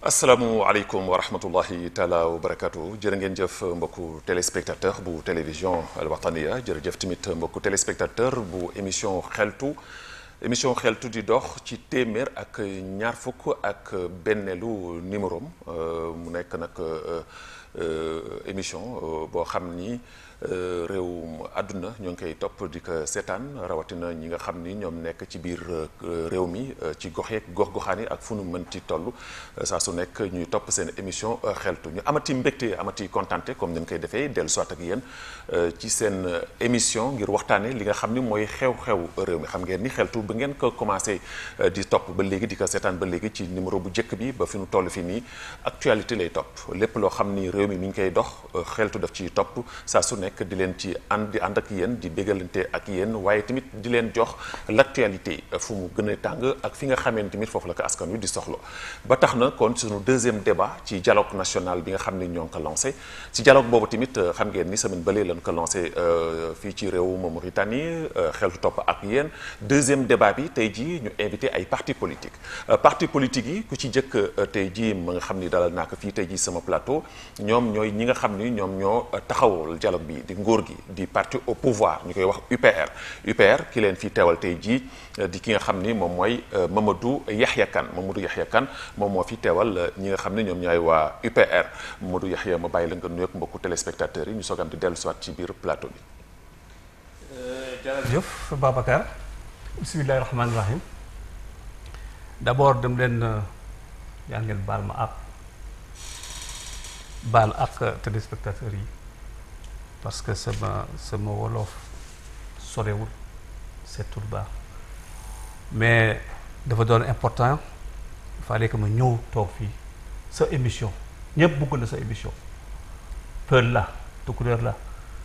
asalaamualeykum wa rahmatullahi taala wa barakatu jërë ngeen jëf mbokku téléspectateur bu télévision Al Wataniya jërëjëf tamit mbokku téléspectateur bu émission xeltu émission xeltu di dox ci téeméer ak ñaar fukk ak benneelu numéro mu nekk nag émission boo xam ni réewum àdduna ñoo ngi koy topp di ko seetaan rawatina ñi nga xam ni ñoom nekk ci biir réew mi ci gox yeeg gox-goxaan yi ak fu nu mën ci toll saa su nekk ñuy topp seen émission xeltu ñu amati mbégte amati kontaante comme ni ñu koy defee dellu soit ak yéen ci seen émission ngir waxtaane li nga xam ni mooy xew-xew réew mi xam ngeen ni xeltu ba ngeen ko commencé di topp ba léegi di ko seetaan ba léegi ci numéro bu njëkk bi ba fi nu toll fi nii actualité lay topp lépp loo xam ni réew mi mi ngi koy dox xeltu daf ci topp saa su nekk di leen ci ànd di ànd ak yéen di bégalante ak yéen waaye tamit di leen jox l'actualité fu mu gën a tàng ak fi nga xamee tamit foofu la ko askan wi di soxla ba tax na kon suñu deuxième débat ci dialogue national bi nga xam ni ñoo ngi ko lancé ci dialogue boobu tamit xam ngeen ni semaine bële lañ ko lancé fii ci réewu Mauritanie xeltu topp ak yéen deuxième débat bi tey jii ñu invité ay parti politique parti politique yi ku ci jëkk tey jii ma nga xam ni dalal naa ko fii tey jii sama plateau ñoom ñooy ñi nga xam ni ñoom ñoo taxawal dialogue bi di ngóor gi di parti au pouvoir ñu koy wax UPR UPR ki leen fi teewal tey jii di ki nga xam ni moom mooy Mamadou Yahya Kane Mamadou Yahya Kane moom moo fi teewal ñi nga xam ne ñoom ñooy waa UPR Mamadou Yahya ma bàyyi la nga nuyoog mbokku téléspectateurs yi ñu soog am di dellu siwaat ci biir plateau bi. jërëjëf Babacar bismillahi rahmaani rahim d'abord dem leen yaa ngeen baal ma ak baal ak téléspectateurs yi. parce que sama sama wolof sorewul seetul baax mais dafa doon important il fallait que ma ñëw toog fii sa émission ñëpp bëgg na sa émission pël la tukulóor la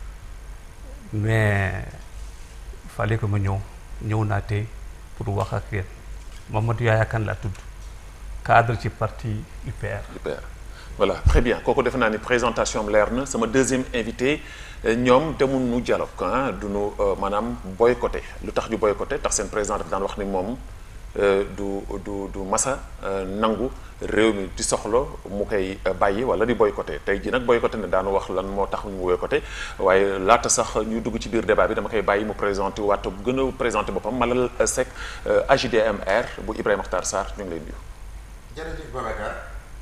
mais il fallait que ma ñëw ñëw naa tey pour wax ak yéen Mamadou Yahya Kane laa tudd cadre ci parti UPR. UPR voilà très bien kooku defe naa ni présentation am leer na sama deuxième invité ñoom demul nu dialogue ah du nu maanaam boycotté lu tax ñu boycotté tax seen président dafa daan wax ni moom du du du masa nangu réew mi di soxla mu koy bàyyi wala di boycotté tey jii nag boycotté ne daanu wax lan moo tax ñu boycotté waaye laata sax ñu dugg ci biir débat bi dama koy bàyyi mu présenté waat gën a présenté boppam Malal Seck AJDMR bu Ibrahima Makhtar Sarr ñu ngi lay nuyu. jërëjëf Babacar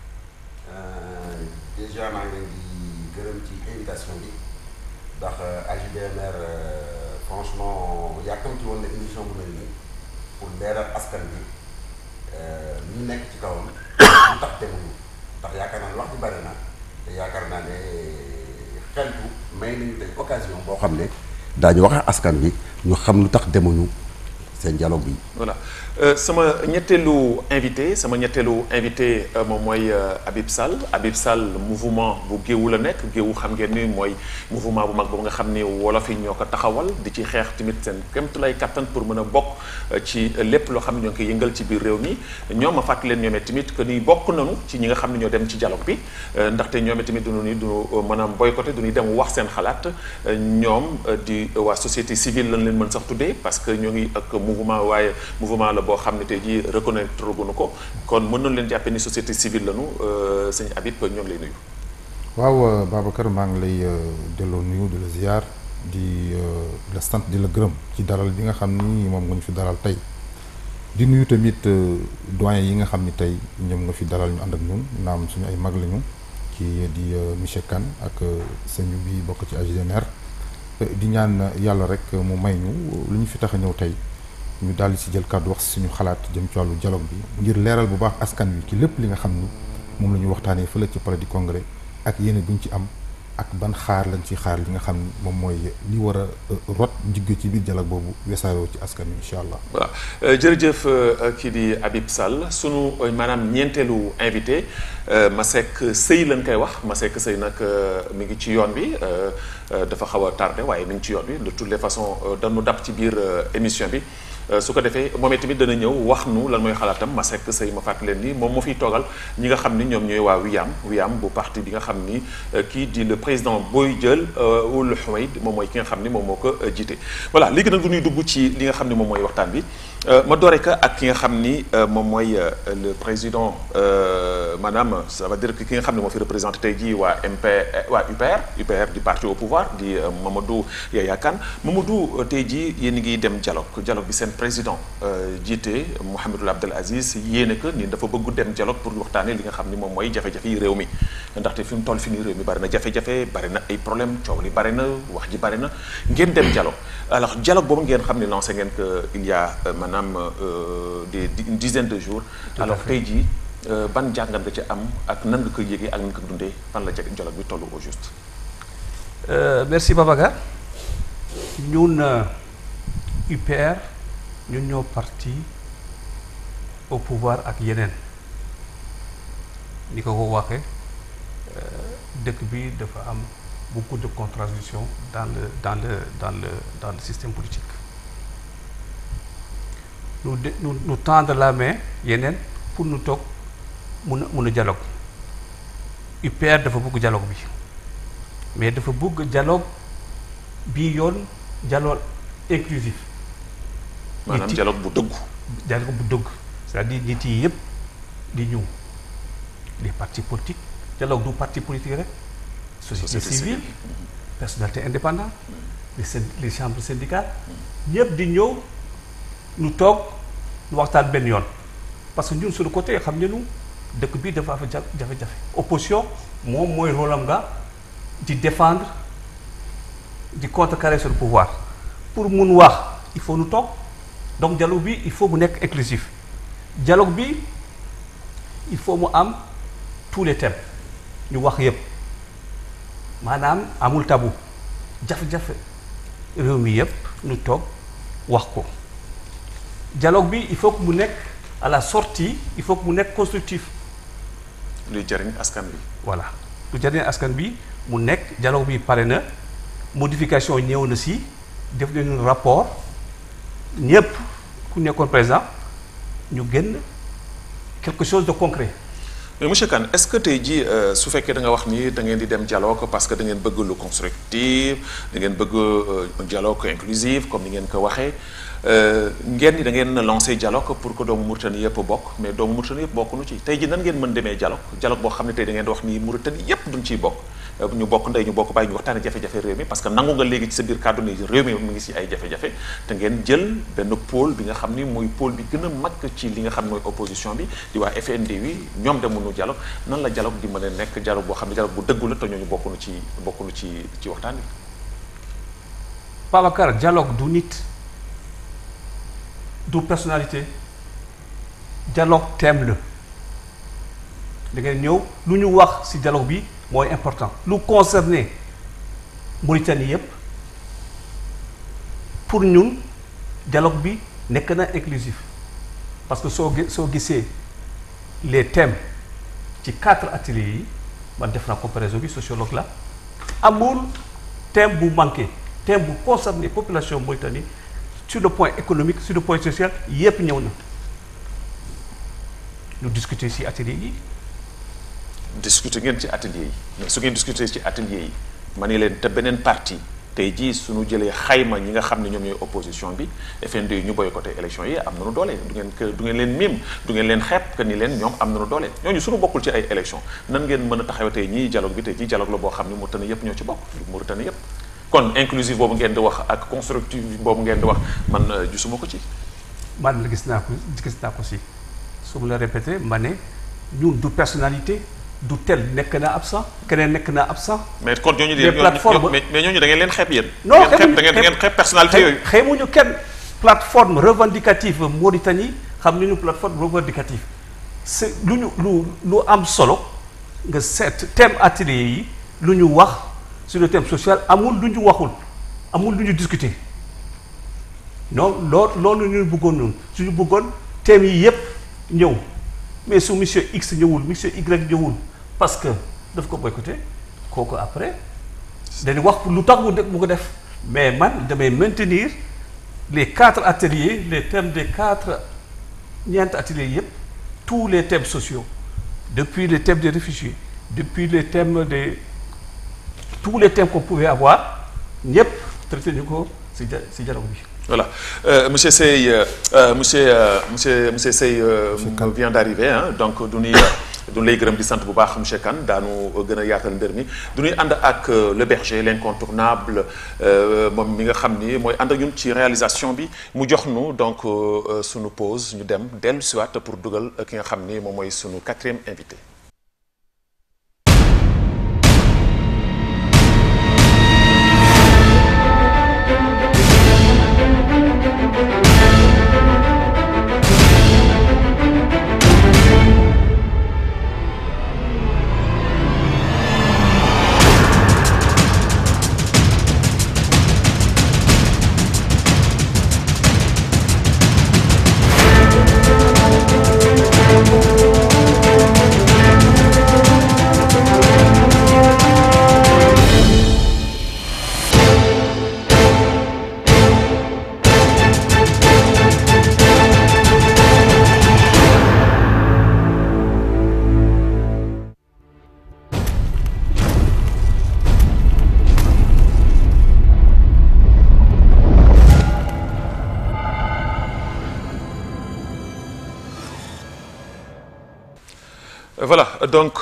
déjà maa ngi leen di gërëm ci invitation bi ndax AJDMR franchement yàkkamti woon na émission bu mel nii pour leeral askan bi ñu nekk ci kawam lu tax demuñu ndax yaakaar naa ne wax ji bari na te yaakaar naa ne xeltu may nañu tey occasion boo xam ne daañu wax askan bi ñu xam lu tax demuñu seen dialogue bi. voilà sama ñetteelu invité sama ñetteelu invité moom mooy Habib Sall Habib Sall mouvement bu géewu la nekk géewu xam ngeen ni mooy mouvement bu mag boobu nga xam ni wolof yi ñoo ko taxawal di ci xeex tamit seen kémtu lay kattan pour mën a bokk ci lépp loo xam ne ñoo ngi koy yëngal ci biir réew mi ñoom ma fàttali leen ñoomee tamit que ni bokk nañu ci ñi nga xam ne ñoo dem ci dialogue bi ndaxte ñoomee tamit duñu ni du maanaam boycotté du ñuy dem wax seen xalaat ñoom di waa société civile lañ leen mën sax tuddee parce que ñoo ngi ak mouvement waaye mouvement la boo xam ne tey jii reconnaître guñu ko kon mën nañu leen jàppee ni société civile lañu sëñ Habib ñoo ngi lay nuyu. waaw Babacar maa ngi lay delloo nuyu di la ziar di la sant di la gërëm ci dalal bi nga xam ni moom nga ñu fi dalal tey di nuyu tamit doyen yi nga xam ni tey ñoom nga fi dalal ñu ànd ak ñun naam suñu ay mag lañu ci di monsieur Kane ak sëñ bi bokk ci AJDMR di ñaan yàlla rek mu may ñu lu ñu fi tax a ñëw tey. ñu daal di si jël kàddu wax suñu xalaat jëm ci wàllu dialogue bi ngir leeral bu baax askan wi ci lépp li nga xam ni moom la ñu waxtaanee fële ci palais du congrès ak yéene bu ñu ci am ak ban xaar lañ ci xaar li nga xam ni moom mooy li war a rot jigge ci biir dialogue boobu wesaaroo ci askan wi incha allah. voilà jërëjëf kii di Habib Sall sunu maanaam ñeenteelu invité Masseck Seye lañ koy wax Masseck Seye nag mi ngi ci yoon bi dafa xaw a tardé waaye mi ngi ci yoon bi de toutes les façons dañu dab ci biir émission bi. su ko defee moom tamit dana ñëw wax nu lan mooy xalaatam ma sekk sëy ma fàttali leen ni moom moo fiy toogal ñi nga xam ni ñoom ñooy waa Wiyam Wiyam bu parti bi nga xam ni kii di le président Boy Dièl Ould Houmeid moom mooy ki nga xam ni moom moo ko jiite. voilà léegi nag du ñuy dugg ci li nga xam ni moom mooy waxtaan bi ma doore ka ak ki nga xam ni moom mooy le président maanaam ça veut dire que ki nga xam ne moo fi représenté tey jii waa MP waa UPR UPR di parti au pouvoir di Mamadou Yaya Kane Mamadou tey jii yéen ngi dem dialogue dialogue bi seen président jiite Mouhamadou Abdel Aziz yéene que ni dafa bëgg dem dialogue pour waxtaanee li nga xam ni moom mooy jafe-jafe yi réew mi ndaxte fi mu toll fi nii réew mi bari na jafe-jafe bari na ay problème coow li bari na wax ji bari na ngeen dem dialogue alors dialogue boobu ngeen xam ne lancé ngeen que il y a maanaam des une dizaine de jours alors tey jii ban jàngat nga ci am ak nan nga koy yëgee ak nan nga ko dundee fan la jeg dialogue bi toll au juste merci Babacar ñun UPR ñun ñoo parti au pouvoir ak yeneen ni ko ko waxee dëkk bi dafa am beaucoup de contradictions dans le dans le dans le dans le système politique nous de nous nous tendre la main yeneen pour nous toog mun a mun a dialogue UPR dafa bëgg dialogue bi mais dafa bëgg dialogue bii yoon dialogue inclusif maanaam dialogue bu dëggu dialogue bu dëgg c'est-à-dire nit yi yëpp di ñëw les partis politiques dialogue du parti politique rek société civile personnalité indépendante les les chambres syndicales ñëpp di ñëw ñu toog ñu waxtaan benn yoon parce que ñun suñu côté xam ne ñu dëkk bi dafa am jafe-jafe opposition moom mooy rôle am nga di défendre di contrecarrer sur le pouvoir pour mun wax il faut ñu toog donc dialogue bi il faut mu nekk inclusif dialogue bi il faut mu am tous les thèmes ñu wax yépp maanaam amul tabu jafe-jafe réew mi yépp ñu toog wax ko dialogue bi il faut que mu nekk à la sortie il faut que mu nekk constructif luy jëriñ askan bi voilà lu jëriñ askan bi mu nekk dialogue bi pare na modification ñëw na si def nañu rapport ñépp ku nekkoon présent ñu génn quelque chose de concret mais monsieur Kane est-ce que tey jii su fekkee da nga wax ni da ngeen di dem dialogue parce que da ngeen bëgg lu constructif da ngeen bëgg un dialogue inclusif comme ni ngeen ko waxee ngeen ni da ngeen lancé dialogue pour que doomu Mauritanie yëpp bokk mais doomu Mauritanie yëpp bokkuñu ci tey jii nan ngeen mën demee dialogue dialogue boo xam ne tey da ngeen di wax ni Mauritanie yëpp duñ ciy bokk ñu bokk ndey ñu bokk bàyyi ñu waxtaane jafe-jafe réew mi parce que nangu nga léegi ci sa biir kàddu ni réew mi mu ngi si ay jafe-jafe te ngeen jël benn pôle bi nga xam ni mooy pôle bi gën a mag ci li nga xam ne mooy opposition bi di waa FND wi ñoom demuñu dialogue nan la dialogue di mën a nekk dialogue boo xam ne dialogue bu dëggu la te ñooñu bokkuñu ci bokkuñu ci ci waxtaan bi Babacar dialogue du nit du personnalité dialogue thème la da ngeen ñëw lu ñu wax ci dialogue bi mooy important lu concerné Mauritanie yépp pour ñun dialogue bi nekk na inclusif parce que soo gi soo gisee les thèmes ci quatre ateliers yi man def naa comparaison bi sociologue la amul thème bu manqué thème bu concerné population Mauritanie sur le point économique sur le point social yépp ñëw na ñu discuter ci atelier yi discuter ngeen ci atelier yi mais su ngeen discuter ci atelier yi ma ne leen te beneen parti tey jii suñu jëlee xayma ñi nga xam ne ñoom ñooy opposition bi FND yi ñu boycotté élection yi am nañu doole du ngeen que du ngeen leen miim du ngeen leen xeeb que ni leen ñoom am nañu doole ñooñu suñu bokkul ci ay élection nan ngeen mën a taxaw tey ñii dialogue bi tey jii dialogue la boo xam ne Mauritanie yépp ñoo ci bokk Mauritanie yépp kon inclusive boobu ngeen di wax ak constructive boobu ngeen di wax man gisuma ko ci man la gis naa ko gis naa ko si su ma la répété ma ne ñun du personnalité du tel nekk na absent keneen nekk na absent. mais kon ñooñu des plateformes mais mais ñooñu da ngeen leen xeeb yéen. non da ngeen da ngeen xeeb personnalité yooyu. xeemuñu kenn plateforme revendicative Mauritanie xam nañu plateforme revendicative c'est lu ñu lu lu am solo nga seet thème atelier yi lu ñu wax sur le thème social amul lu ñu waxul amul lu ñu discuter non loo loolu ñu bëggoon noonu suñu bëggoon thèmes yi yépp ñëw. mais su monsieur X ñëwul monsieur Y ñëwul parce que daf ko boycotté kooku après dañu wax lu tax mu mu ko def mais man damay maintenir les quatre ateliers les thèmes des quatre ñeenti ateliers yépp tous les thèmes sociaux depuis les thèmes des réfugiés depuis les thèmes des tous les thèmes qu'on pouvait avoir ñépp traité ñu ko ci ci dialogue bi Voilà. Euh, monsieur Sey, euh, euh, monsieur, euh, monsieur, monsieur Sey euh, vient d'arriver, hein, donc du ñuy du lay gërëm di sant bu baax monsieur Kane daanu gën a yaatal mbir mi du ñuy ànd ak euh, le berger l'incontournable euh, moom mi nga xam ni mooy ànd ak ñun ci réalisation bi mu jox nu donc euh, euh, sunu pause ñu dem dellu siwaat pour dugal ki nga xam ni moom mooy sunu quatrième invité. voilà donc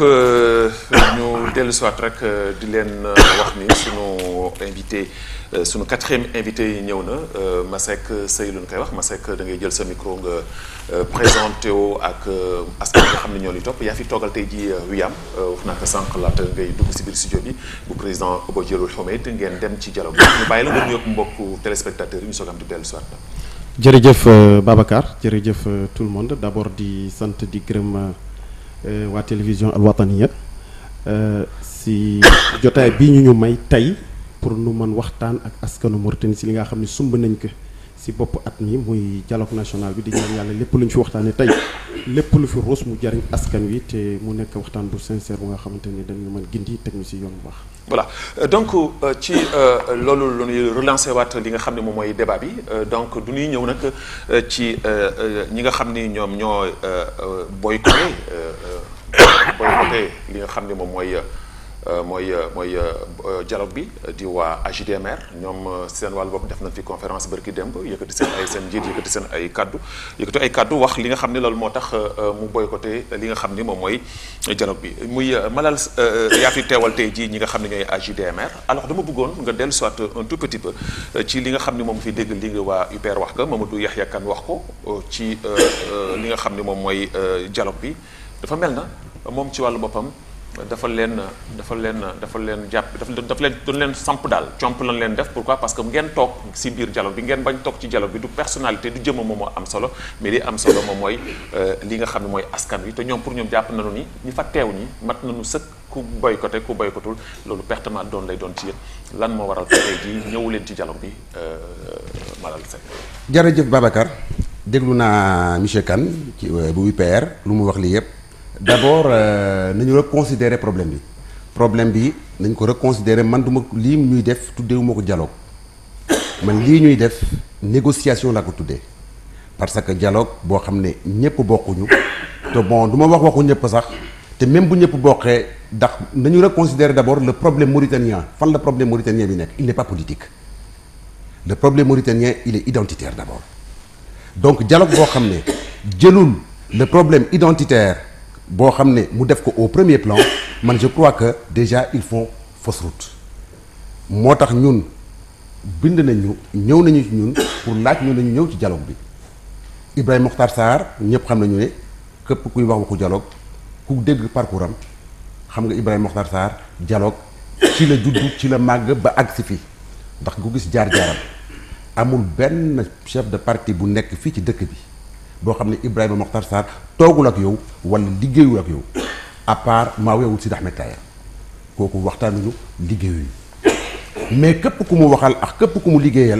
ñu dellu siwaat rek euh, di leen euh, wax ni sunu invité euh, sunu quatrième invité yi ñëw na euh, Masek Sey lu ñu koy wax Masek da ngay jël sa micro nga euh, présenté woo ak euh, askan bi nga xam ne ñoo ni topp yaa fi toogal tey ji Wiyam wax naa ko sànq laata ngay dugg si biir studio bi bu président Obo Djilul Homed ngeen dem ci dialogue bi ñu bàyyi la nga nuyoog mbokku téléspectateurs yi ñu soog am di dellu siwaat la jërëjëf euh, Babacar jërëjëf euh, tout le monde d'abord di sant di gërëm euh, waa télévision Al Wataniya euh, si jotaay bii ñu ñu may tey pour nu mën waxtaan ak askanu Mauritanie si li nga xam ne sumb nañ ko si bopp at mi muy dialogue national bi di ñaan yàlla lépp lu ñu fi waxtaanee tey lépp lu fi ruus mu jariñ askan wi te mu nekk waxtaan bu sincère bu nga xamante ni dañu mën gindi teg ñu si yoon bu baax. voilà Euh, donc euh, ci euh, loolu la ñuy relancer waat li nga xam ne moom mooy débat bi Euh, donc du ñuy ñëw nag euh, ci euh, euh, ñi nga xam ni ñoom ñoo euh, euh, boycotté euh, euh, boycotté li nga xam ne moom mooy euh, mooy euh, mooy euh, dialogue bi di waa AJDMR ñoom euh, seen wàllu bopp def nañ fi conférence bërki démb yëkkati seen ay seen njiit yëkkati seen ay kaddu yëkkati ay kaddu wax li nga xam ne loolu moo tax euh, mu boycotté li nga xam ni moom mooy dialogue bi muy euh, Malal euh, yaa fi teewal tey jii ñi nga xam ne ñooy AJDMR alors dama bëggoon nga dellu soit un tout petit peu euh, ci li nga xam ni moom fi dégg li nga waa UPR wax nga Mamadou Yahya Kane wax ko euh, ci euh, euh, li nga xam ni moom mooy euh, dialogue bi dafa mel na moom ci wàllu boppam dafa leen dafa leen dafa leen jàpp dafa dafa leen doon leen samp daal comp lañ leen def pourquoi parce que ngeen toog si biir dialogue bi ngeen bañ toog ci dialogue bi du personnalité du jëmm moom moo am solo mais li am solo moom mooy euh, li nga xam ne mooy askan wi te ñoom pour ñoom jàpp nañu ni ñi fa teew ñi mat nañu sëkk ku boycotté ku boycottul loolu pertement doon lay doon ci yéen lan moo waral tey jii ñëwu leen ci dialogue bi euh, Malal Seck jërëjëf Babacar déglu naa monsieur Kane ci euh, bu UPR lu mu wax lii yëpp d'abord euh, nañu reconsidérer problème bi problème bi nañ ko reconsidérer man duma lii ñuy def tuddeewuma ko dialogue man lii ñuy def négociation laa ko tuddee parce que dialogue boo xam ne ñëpp bokkuñu te bon du ma wax waxu ñëpp sax te même bu ñëpp bokkee ndax nañu reconsidérer d'abord le problème mauritanien fan la problème mauritanien bi nekk il n'est pas politique le problème mauritanien il est identitaire d'abord donc dialogue boo xam ne jëlul le problème identitaire boo xam ne mu def ko au premier plan man je crois que déjà ils font fausse route moo tax ñun bind nañu ñëw nañu ci ñun pour laaj ñu nañu ñëw ci dialogue bi Ibrahima Mokhtar Sarr ñëpp xam nañu ne képp kuy wax waxu dialogue ku dégg parcours am xam nga Ibrahima Mokhtar Sarr dialogue ci la juddu ci la màgg ba àgg si fii ndax ku gis jaar-jaaram amul benn chef de parti bu nekk fii ci dëkk bi boo xam ne Ibrahima Mokhtar Sarr toogul ak yow wala liggéeyul ak yow à part maa weewul Sidi Ahmed Taye kooku waxtaanuñu liggéeyuñu mais képp ku mu waxal ak képp ku mu liggéeyal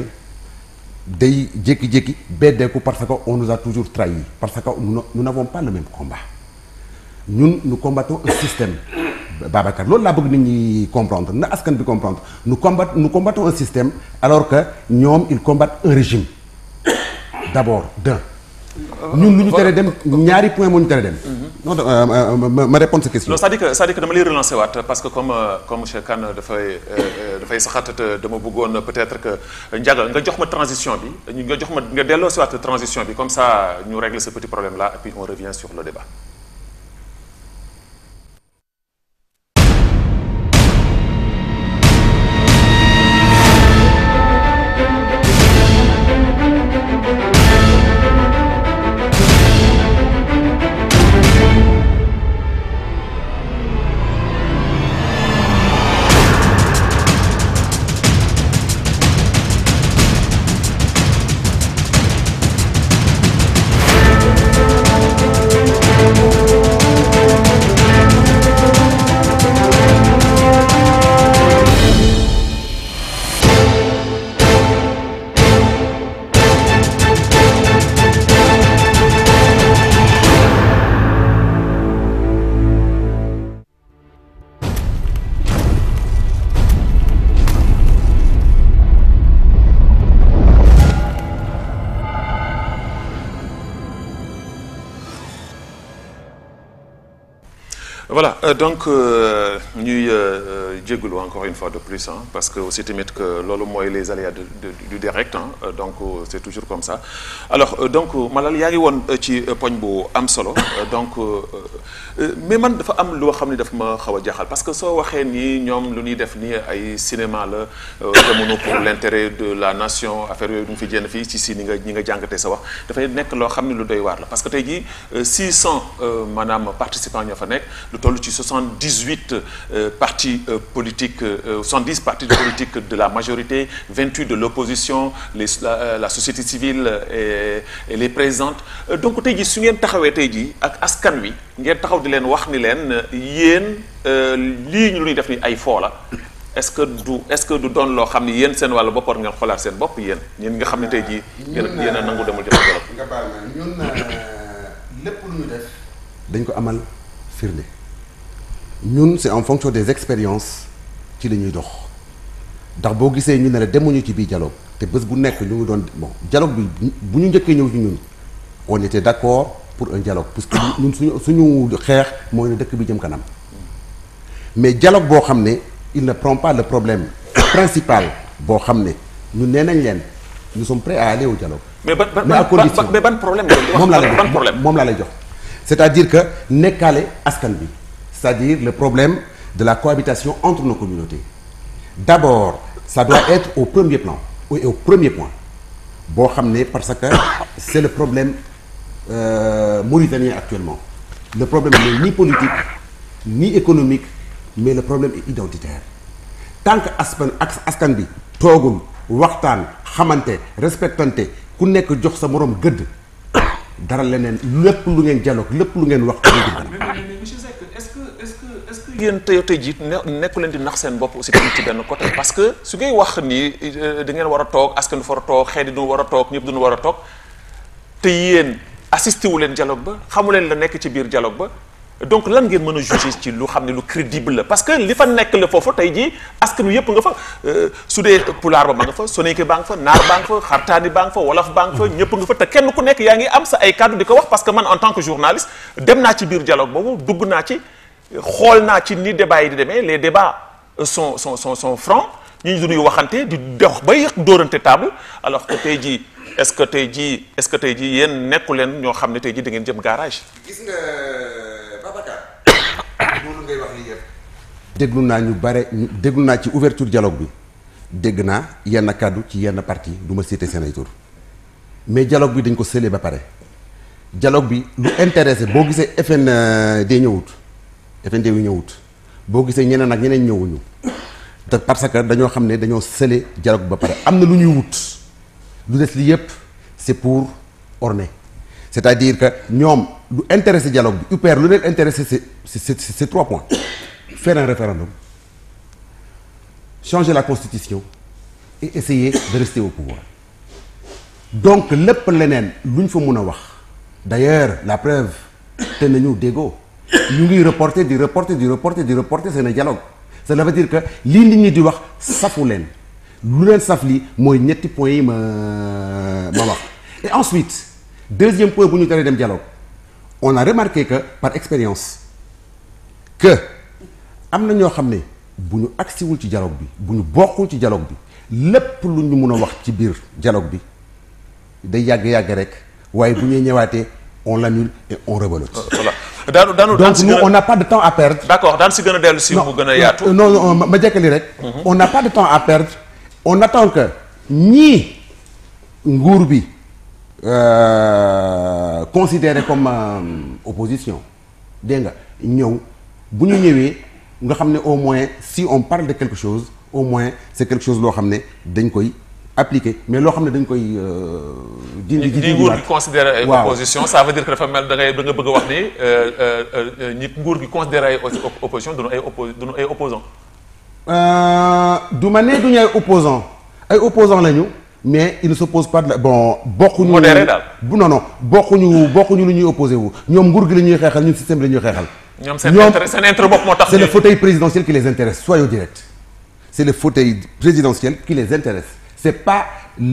day jékki-jékki beddeeku parce que on nous a toujours trahi parce que nous nous n'avons pas le même combat ñun nous combattons un système Babacar loolu laa bëgg nit ñi comprendre na askan bi comprendre nous combat nous combattons un système alors que ñoom ils combattent un régime d'abord d'un ñun lu ñu tere dem ñaari point moo ñu tere dem non euh, euh, ma ma répondre sa question non c'est-à-dire que c'est-à-dire que dama lay relancer waat parce que comme euh, comme monsieur Kane dafay euh, dafay saxaat te dama bëggoon peut-être que Ndiaga nga jox ma transition bi ñu nga jox ma nga delloo si waat transition bi comme ça ñu règle ce petit problème là et puis on revient sur le débat. voilà euh, donc euh, ñuy euh, jégalu encore une fois de plus hein, parce que aussi tamit que loolu mooy les aléas de, de, du direct hein, euh, donc euh, c'est toujours comme ça alors euh, donc Malal yaa ngi woon euh, ci euh, poñ bu am solo euh, donc euh, euh, mais man dafa am loo xam ne daf ma xaw a jaaxal parce que soo waxee nii ñoom lu ñuy def nii ay cinéma la euh, jamono pour l'intérêt de la nation affaire yooyu du ñu fi jénn fii ci si ni nga ñi nga jàngatee sa wax dafay nekk loo xam ne lu doy waar la parce que tey jii euh, 600 euh, maanaam participants ñoo fa nekk lu toll ci 78 euh, partis euh, politiques euh, 70 partis politiques de la majorité 28 de l'opposition les la, euh, la société civile et, et les présentes Euh, donc tey jii su ngeen taxawee tey jii ak askan wi ngeen taxaw di leen wax ni leen euh, yéen euh, lii ñu lu ñuy def ni ay foo la est-ce que du est-ce que du doon loo xam ni yéen seen wàllu bopp war ngeen xoolaat seen bopp yéen ñeen nga xam ne tey jii yéen yéen a nangu demul jëf dialogue nga baal ma ñun lépp lu ñu def dañ ko amal firnde ñun c'est en fonction des expériences ci la ñuy dox ndax boo gisee ñu ne la demuñu ci biir dialogue te bés bu nekk ñu ngi doon bon dialogue bi bu ñu njëkkee ñëw ci ñun on était d'accord pour un dialogue parce que ñun suñu suñu xeex mooy ne dëkk bi jëm kanam mais dialogue boo xam ne il ne prend pas le problème principal boo xam ne ñun nee nañ leen nous sommes prêts à aller au dialogue mais ban ban Mais à ban- condition. ban- mais ban problème ngeen di wax moom laa lay ban jox problème moom laa lay jox c'est-à-dire que nekkaale askan bi c'est-à-dire le problème de la cohabitation entre nos communautés d'abord ça doit être au premier plan et au premier point boo xam ne parce que c'est le problème euh, mauritanien actuellement le problème n'est ni politique ni économique mais le problème est identitaire tant que askan ak askan bi toogul waxtaan xamante respectante ku nekk jox sa moroom gëdd dara leneen lépp lu ngeen dialogue lépp lu ngeen wax du jëm kanam. mais mais mais monsieur Seck est-ce que est-ce que est-ce que yéen tey tey jii ne nekku leen di nax seen bopp aussi tamit ci benn côté parce que su ngay wax ni euh, da ngeen war a toog askan dafa war a toog xeet yi du war a toog ñëpp duñu war a toog te yéen assisté wu leen dialogue ba xamu leen la nekk ci biir dialogue ba donc lan ngeen mën a juger ci lu xam ne lu crédible la parce que li fa nekk la foofu tey jii askan wi yëpp nga fa euh, su dee pulaar ba ma nga fa soninke baa nga fa naar baa nga fa xartaani baa nga fa wolof baa nga fa ñëpp nga fa te kenn ku nekk yaa ngi am sa ay kàddu di ko wax parce que man en tant que journaliste dem naa ci biir dialogue boobu dugg naa ci xool naa ci ni débat yi di demee les débats euh, sont sont sont sont francs ñu ñu duñuy waxante di dox bay dóorante table alors que tey jii est-ce que tey jii est-ce que tey jii yéen nekku leen ñoo xam ne tey jii da ngeen jëm garage gis nga Babacar loolu ngay wax lii yëpp. déglu naa ñu bare ñu déglu naa ci ouverture dialogue bi dégg naa yenn kàddu ci yenn parti du ma citer seen ay tur mais dialogue bi dañ ko scellé ba pare dialogue bi lu intéressé boo gisee FND ñëwut FND yu ñëwut boo gisee ñeneen ak ñeneen ñëwuñu te parce que dañoo xam ne dañoo scellé dialogue ba pare am na lu ñuy wut lu des li yëpp c'est pour orner c'est-à-dire que ñoom lu intéressé dialogue bi UPR lu leen intéressé c'est c'est c'est c'est trois points faire un référendum changer la constitution et essayer de rester au pouvoir donc lépp leneen lu ñu fa mun a wax d'ailleurs la preuve te nañu déggoo ñu ngi reporter di reporter di reporter di reporter seen dialogue cela veut dire que lii nit ñi di wax safu leen lu leen saf lii mooy ñetti points yi ma ma wax et ensuite deuxième point bu ñu teree dem dialogue on a remarqué que par expérience que am na ñoo xam ne bu ñu agsiwul ci dialogue bi bu ñu bokkul ci dialogue bi lépp lu ñu mun a wax ci biir dialogue bi day yàgg-yàgg rek waaye bu ñuy ñëwaatee on l'annule et on rebelote voilà daanu daanu daan donc si nous gën a on n'a pas de temps à perdre d'accord daan si gën a dellu si mu gën a yaatu. non non ma ma jekkali rek. on n'a pas de temps à perdre. on attend que ñii nguur bi euh, considéré comme euh, opposition dégg nga ñëw bu ñu ñëwee nga xam ne au moins si on parle de quelque chose au moins c'est quelque chose loo xam ne dañ koy appliquer mais loo xam ne dañ koy euh, dindi di di nguur gi dindiwaat. considéré ay Waaw. opposition ça veut dire que dafa mel da ngay da nga bëgg a wax ni euh, euh, euh, ñi nguur gi considéré ay op- opposition duñu ay oppo duñu ay opposant Euh, du ma ne du ñu ay opposants ay opposants lañu mais ils ne s'opposent pas de la bon bokkuñu. Modéré daal. bu non non bokkuñu bokkuñu lu ñuy opposé wu ñoom nguur gi la ñuy xeexal ñun système bi la ñuy xeexal. ñoom seen intérêt seen intérêt bopp moo tax c'est le ñu- fauteuil présidentiel qui les intéresse soyons directs c'est le fauteuil présidentiel qui les intéresse c'est pas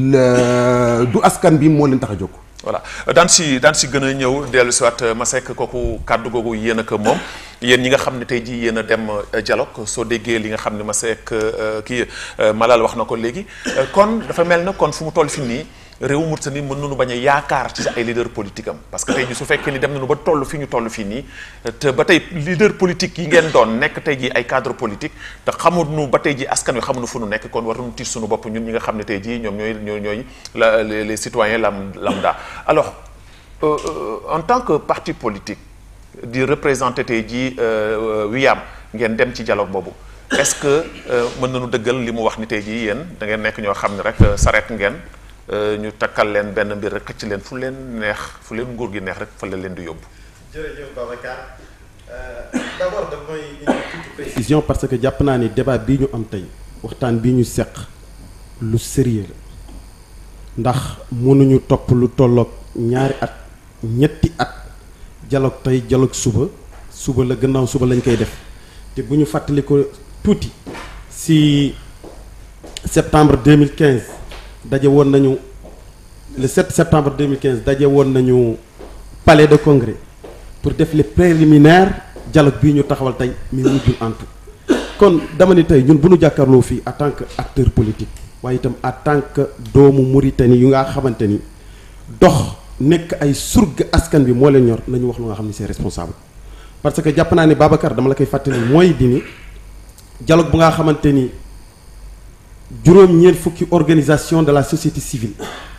le du askan bi moo leen tax a jóg. voilà daan si daan si gën a ñëw dellu si waat Masek kooku kàddu googu yéen ak moom yéen ñi nga xam ne tey jii yéen a dem euh, dialogue soo déggee li nga xam ne Masek euh, kii euh, Malal wax na ko léegi euh, kon dafa mel na kon fu mu toll fi nii réewu Mauritanie mën nañu bañ a yaakaar ci ay leader politique am parce que tey jii su fekkee ni dem nañu ba toll fi ñu toll fii nii te ba tey leader politique yi ngeen doon nekk tey jii ay cadre politique te xamuñu ba tey jii askan wi xamuñu fu nu nekk kon war nañu tiit suñu bopp ñun ñi nga xam ne tey jii ñoom ñooy ñooy ñooy la les, les citoyens lam lambda alors euh, euh, en tant que parti politique di représenter tey jii euh, Wiyam ngeen dem ci dialogue boobu est-ce que euh, mën nañu dëggal li mu wax ni tey jii yéen da ngeen nekk ñoo xam ne rek euh, sareet ngeen euh, ñu takkal leen benn mbir rek xëcc leen fu leen neex fu leen nguur gi neex rek fa la leen di yóbbu. jërëjëf Babacar d'abord damay indi tuuti précision parce que jàpp naa ni débat bii ñu am tey waxtaan bii ñu seq lu sérieux la ndax mënuñu topp lu tolloog ñaari at ñetti at dialogue tey dialogue suba suba la gannaaw suba lañ koy def te bu ñu fàttali ko tuuti si septembre 2015 daje woon nañu le 7 septembre 2015 daje woon nañu palais de congrès pour def les préliminaires dialogue bii ñu taxawal tey mais mujjul antu kon dama ni tey ñun bu ñu jàkkaarloo fii en tant que acteur politique waaye itam en tant que doomu Mauritanie yu nga xamante ni dox nekk ay surga askan bi moo leen ñor nañu wax lu nga xam ni c'est responsable parce que jàpp naa ni Babacar dama la koy fàttali mooy di ni dialogue bu nga xamante ni juróom-ñeent fukki organisation de la société civile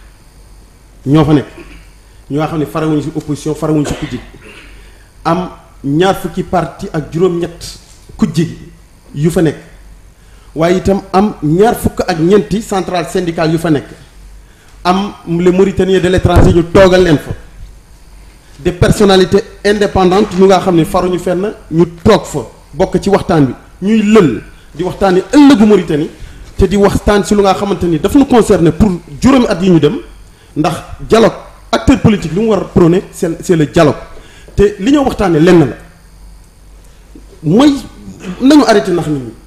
ñoo fa nekk ñoo nga xam ne farawuñu ci opposition farawuñu ci kujje gi am ñaar fukki parti ak juróom-ñett kujje gi yu fa nekk waaye itam am ñaar fukk ak ñeenti centrale syndicale yu fa nekk am les Mauritaniens de l'étranger ñu toogal leen fa des personnalités indépendantes yu nga xam ne faruñu fenn ñu toog fa bokk ci waxtaan bi ñuy lël di waxtaan ni ëllëgu Mauritanie te di waxtaan si lu nga xamante ni daf ñu concerné pour juróomi at yi ñu dem ndax dialogue acteur politique li mu war a prôner c'est c'est le dialogue te li ñoo waxtaanee lenn la mooy nañu arrêté ndax nit ñi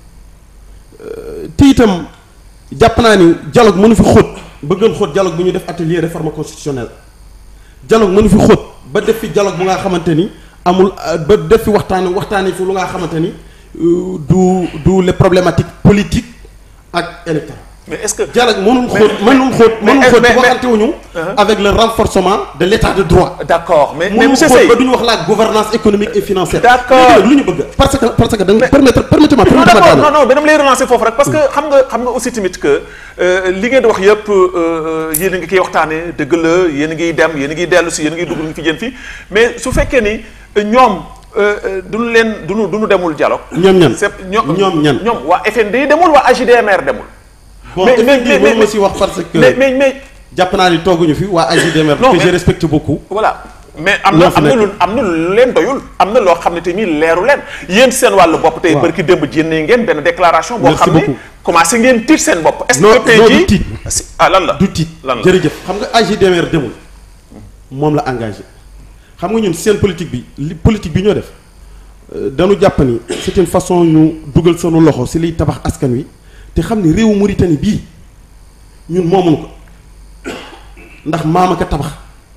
te itam jàpp naa ni dialogue mënu fi xóot ba gën xóot dialogue bu ñu def atelier réforme constitutionnelle dialogue mënu fi xóot ba def fi dialogue bu nga xamante ni amul ba def fi waxtaan waxtaanee fi lu nga xamante ni euh, du du les problématiques politiques ak électorales mais est-ce que. dialogue mënul mais- xóot mënul xóot mais- mënul xóot mais- mais- waxante wuñu avec le renforcement de l'état de droit d'accord mais mais mënul monsieur xóot Seye ba duñu wax la gouvernance économique et financière D'accord. léegi nag lu ñu bëgg parce que parce que da nga permettre permettez-moi non permettez-moi d'accord daaneel. non non dama lay relancer foofu rek parce que xam nga xam nga aussi tamit que euh, li ngeen di wax yëpp euh, yéen a ngi koy waxtaanee dëgg la yéen a ngi dem yéen a ngi dellu si yéen a ngi dugg ngi fi jën fii mais su fekkee ni euh, ñoom euh, euh, duñu leen duñu duñu demul dialogue ñoom ñan c'est ñoom ñoom ñan ñoom waa FND demul waa AJDMR demul bon mais- mais mais- mais mais- mais ma si wax parce que mais mais mais jàpp naa ni tooguñu fi waa AJDMR Non, que mais- je respecte beaucoup voilà mais am Ñoo na fi am na nekk. lu am na lu leen doyul am na loo xam ne te ñii leeru leen yéen seen wàllu bopp tey Waaw. bërki démb jénnee ngeen benn déclaration boo Merci xam ne beaucoup. commencé ngeen tiit seen bopp est-ce Non, que tey non, du jii tiit. si- ah lan la du tiit lan la jërëjëf xam nga AJDMR demul moom la engagé xam nga ñun seen politique bi li politique bi ñoo def euh, dañu jàpp ni c'est une façon ñu dugal sunu loxo si liy tabax askan wi te xam ni réewu Mauritanie bii ñun moomuñu ko ndax maama ko tabax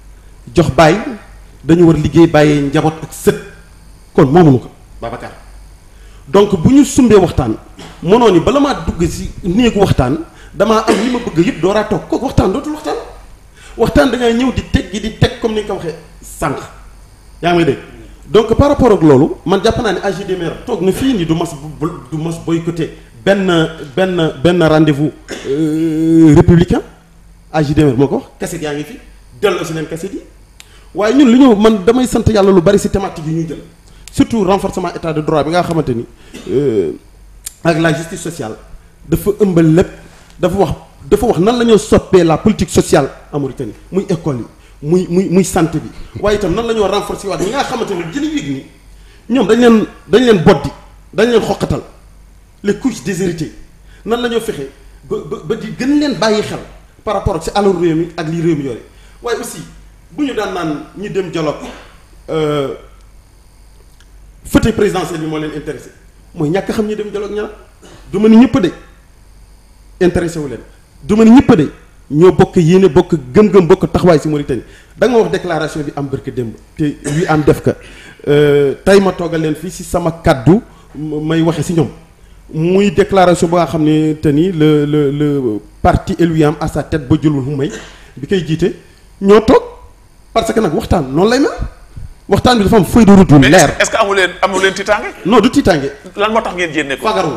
jox bàyyi dañu war liggéey bàyyee njaboot ak sët kon moomuñu ko Babacar donc bu ñu sumbee waxtaan mënoo ni bala maa dugg si néegu waxtaan damaa am li ma bëgg yëpp dooraa toog kooku waxtaan dootul waxtaan waxtaan da ngay ñëw di teg gi di teg comme ni nga ko waxee sànq yaa ngi may dégg donc par rapport ak loolu man jàpp naa ne AGDMR toog na fii ni du mas du mas boycotté benn benn benn rendez-vous républicain AGDMR moo ko wax kaset yaa ngi fi delloo si leen kaset yi waaye ñun li ñu man damay sant yàlla lu bari si thématique yi ñuy jël surtout renforcement état de droit bi nga xamante ni ak la justice sociale dafa ëmbal lépp dafa wax dafa wax nan la ñoo soppee la politique sociale en Mauritanie muy école yi muy muy muy santé bi waaye itam nan la ñoo renforcer waat ñi nga xamante ni jëli yéeg ni ñoom dañ leen dañ leen boddi dañ leen xoqatal les couches déshéritées nan la ñoo fexe ba ba ba di gën leen bàyyi xel par rapport ak si alalu réew mi ak lii réew mi yore waaye aussi bu ñu daan naan ñi dem dialogue fauteuil présidentiel bi moo leen intéressé mooy ñàkk xam ñi dem dialogue ña du ma ni ñëpp de intéressé wu leen du ma ni ñëpp de ñoo bokk yéene bokk gëm-gëm bokk taxawaay si Mauritanie da nga ma wax déclaration bi am barke démb te wi am def ka tey ma toogal leen fii si sama kaddu may waxe si ñoom muy déclaration ba nga xam ne te ni le le le parti élu am à sa tête ba jëlul mu may bi koy jiite ñoo toog parce que nag waxtaan noonu lay mel waxtaan bi dafa am feuille de route yu mais leer est-ce que amu leen amu leen tiitaange non du tiitaange lan moo tax ngeen jénne ko fagaru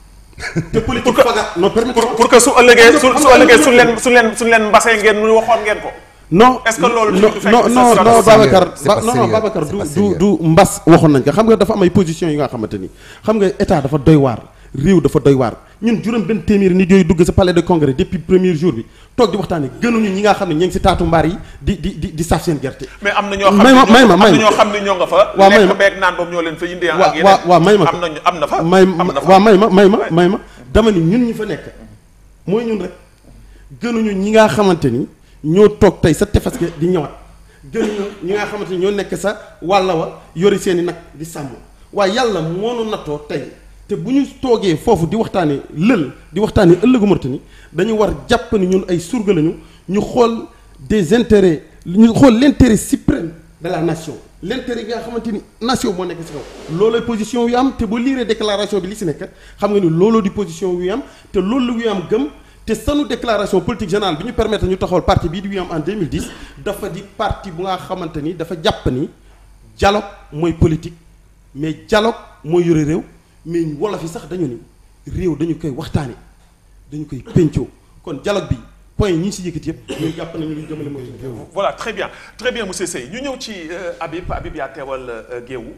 la te politique fagar non permettre pour pour que su ëllëgee su su ëllëgee suñ leen suñ leen suñ leen mbasee ngeen nu waxoon ngeen ko non Est-ce que loolu non du fekk non sa non stratégie non Babacar c'est pas ba- non non sérieux. Babacar C'est du pas du sérieux. du mbas waxoon nañ ko xam nga dafa am ay position yi nga xamante ni xam nga état dafa doy waar réew dafa doy waar ñun juróom benn téeméeri nit yooyu dugg sa palais de congrès depuis premier jour bi toog di waxtaane gënuñu ñi nga xam ne ñi ngi si taatu mbaar yi di di di di saf seen gerte mais am na ñoo xam May ne ma- ñoo- may ma- am may na ma. ñoo xam ne ñoo nga fa Waaw, may lekk ma. beeg naan boobu ñoo leen fa indi ak waa yeneen waa waa may ma am nañu am na fa may am na fa waaw may ma may ma may ma dama ni ñun ñi fa nekk mooy ñun rek gënuñu ñi nga xamante ni ñoo toog tey sa tefes ga di ñëwaat gënuñu ñi nga xamante ni ñoo nekk sa wàlla wa yori seen i nag di sàmm waaye yàlla moo nu nattoo tey te bu ñu toogee foofu di waxtaanee lël di waxtaanee ëllëgu Mauritanie dañu war jàpp ni ñun ay surga lañu ñu xool des intérêts ñu xool l'intérêt suprême de la nation l'intérêt yi nga xamante ni nation moo nekk si kaw loolooy position yu am te boo liiree déclaration bi li si nekk xam nga ni looloo di position yu am te loolu la yu am gëm te sanu déclaration politique générale bi ñu permettre ñu taxawal parti bii di yu am en 2010 dafa di parti bu nga xamante ni dafa jàpp ni dialogue mooy politique mais dialogue mooy yore réew mais wolof yi sax dañu ni réew dañu koy waxtaane dañu koy péncoo kon dialogue bi point yi ñi si yëkkati yëpp ñuy jàpp nañu luñ jëmale mooy voilà très bien très bien monsieur Seye ñu ñëw ci euh, Habib Habib yaa teewal euh, Géewu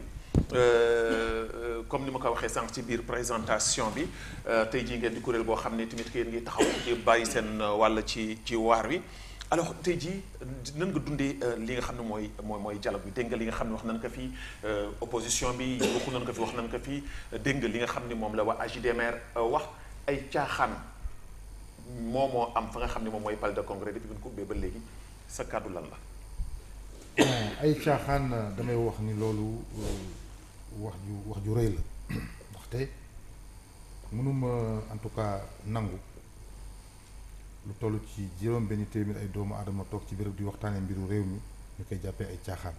euh, euh, comme ni ma ko waxee sànq ci biir présentation bi euh, tey jii ngeen di kuréel boo xam ne tamit yéen ngi taxaw di bàyyi seen euh, wàll ci ci waar wi alors tey jii nan nga dundee euh, li nga xam ne mooy mooy mooy dialogue bi dégg nga li nga xam ne wax nañ ko fii euh, opposition bi waxu nañ ko fi wax nañ ko fii dégg nga li nga xam ne moom la waa AJDMR euh, wax ay caaxaan moo moo am fa nga xam ne moom mooy palais de congrès depuis bi ñu ko ubbee ba léegi sa kàddu lan la. ay caaxaan damay wax ni loolu euh, wax ju wax ju rëy la ndaxte mënuma en tout cas nangu lu toll ci juróom benn téeméer ay doomu aadama toog ci béréb di waxtaanee mbiru réew mi ñu koy jàppee ay caaxaan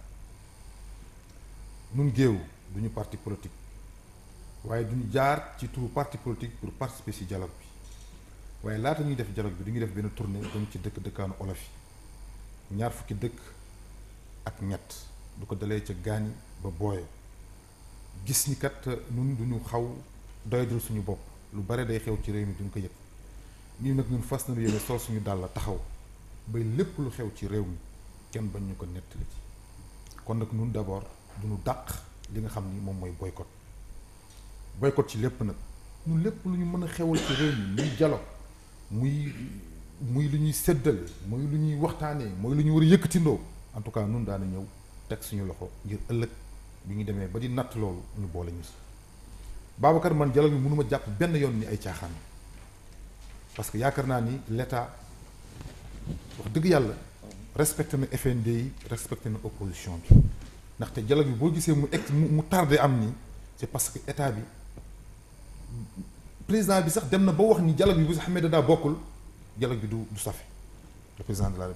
nun géew duñu parti politique waaye duñu jaar ci turu parti politique pour participer ci dialogue bi waaye laata ñuy def dialogue bi du ñu def benn tournée dem ci dëkk dëkkaanu olof yi ñaar fukki dëkk ak ñett du ko dalee ca gaani ba booye gis ni kat ñun duñu xaw doyadul suñu bopp lu bare day xew ci réew mi duñ ko yëg ñu nag ñun fas nañu yéene sol suñu dàll taxaw bay lépp lu xew ci réew mi kenn bañ ñu ko nettali ci kon nag ñun d'abord duñu dàq li nga xam ni moom mooy boycott boycott ci lépp nag ñun lépp lu ñu mën a xewal ci réew mi muy dialogue muy muy lu ñuy séddale muy lu ñuy waxtaanee mooy lu ñu war a yëkkatindoo en tout cas nun daana ñëw teg suñu loxo ngir ëllëg bi ñu demee ba di natt loolu ñu boole ñu si Babacar man dialogue bi mënuma jàpp benn yoon ni ay caaxaan parce que yaakaar naa ni l'état wax dëgg yàlla respecté na FND yi respecté na opposition bi ndaxte dialogue bi boo gisee mu ex mu mu tardé am nii c'est parce que état bi président bi sax dem na ba wax ni dialogue bi bu Ahmed Dada bokkul dialogue bi du du safe le président de la république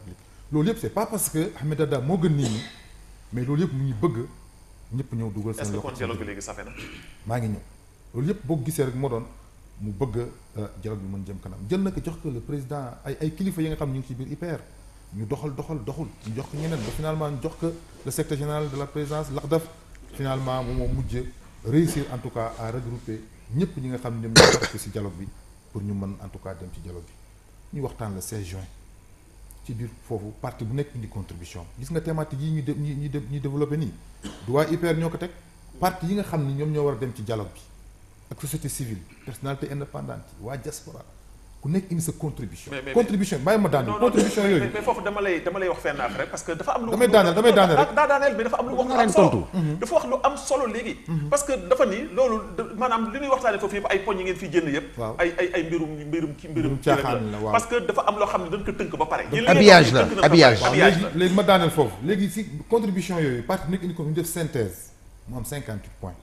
loolu yëpp c'est pas parce que Ahmed Dada moo gën nit ñi mais loolu yëpp mu ngi bëgg ñëpp ñëw dugal est-ce seen que loxo kon ci dialogue bi biir. léegi safe na maa ngi ñëw loolu yëpp boo ko gisee rek moo doon mu bëgg a dialogue bi mën jëm kanam jël na ko jox ko le président ay ay kilifa yi nga xam ñu ngi ci biir IPR ñu doxal doxal doxul ñu jox ko ñeneen ba finalement ñu jox ko le secrétaire général de la présidence l'ACDAF finalement moom moo mujj réussir en tout cas à regrouper ñëpp ñi nga xam ne ñoom ñoo participer ci dialogue bi pour ñu mën en tout cas dem ci dialogue bi ñu waxtaan le 16 juin ci biir foofu parti bu nekk indi contribution gis nga thématique yi ñu de ñi ñi ñi développé nii du waa IPR ñoo ko teg parti yi nga xam ni ñoom ñoo war a dem ci dialogue bi ak société civile personnalité indépendante yi waa diaspora ku nekk indi sa contribution Mais- mais- contribution bàyyi ma daaneel non non contribution mais- yooyu mais foofu dama lay dama lay wax fenn affaire rek parce que dafa am lu Damay daaneel, damay daaneel rek. daa daaneel mais dafa am lu wax lu am solo dafa wax lu am solo léegi parce que dafa ni loolu da- maanaam li ñuy waxtaane foofu yëpp ay poñ yi ngeen fi jënd yëpp Waaw. ay ay ay mbirum mbirum ki mbirum Mbirum kii rek caaxaan la, waaw. parce que dafa am loo xam ne dañ ko tënk ba pare Yéen li ngeen habillage wax la, nii tënk na ko ba habillage. pare. waaw habillage léegi la léegi ma daaneel foofu léegi si contribution yooyu parti bu nekk indi ko ñu def synthèse mu am 58 points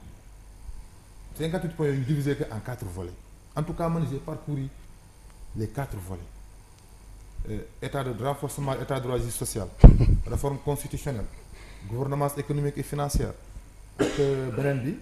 58 points yooyu ñu divisé ko en quatre volets en tout cas man j'ai parcouru les quatre volets Euh, état de renforcement état de droit et justice sociale réforme constitutionnelle gouvernance économique et financière ak euh, beneen bi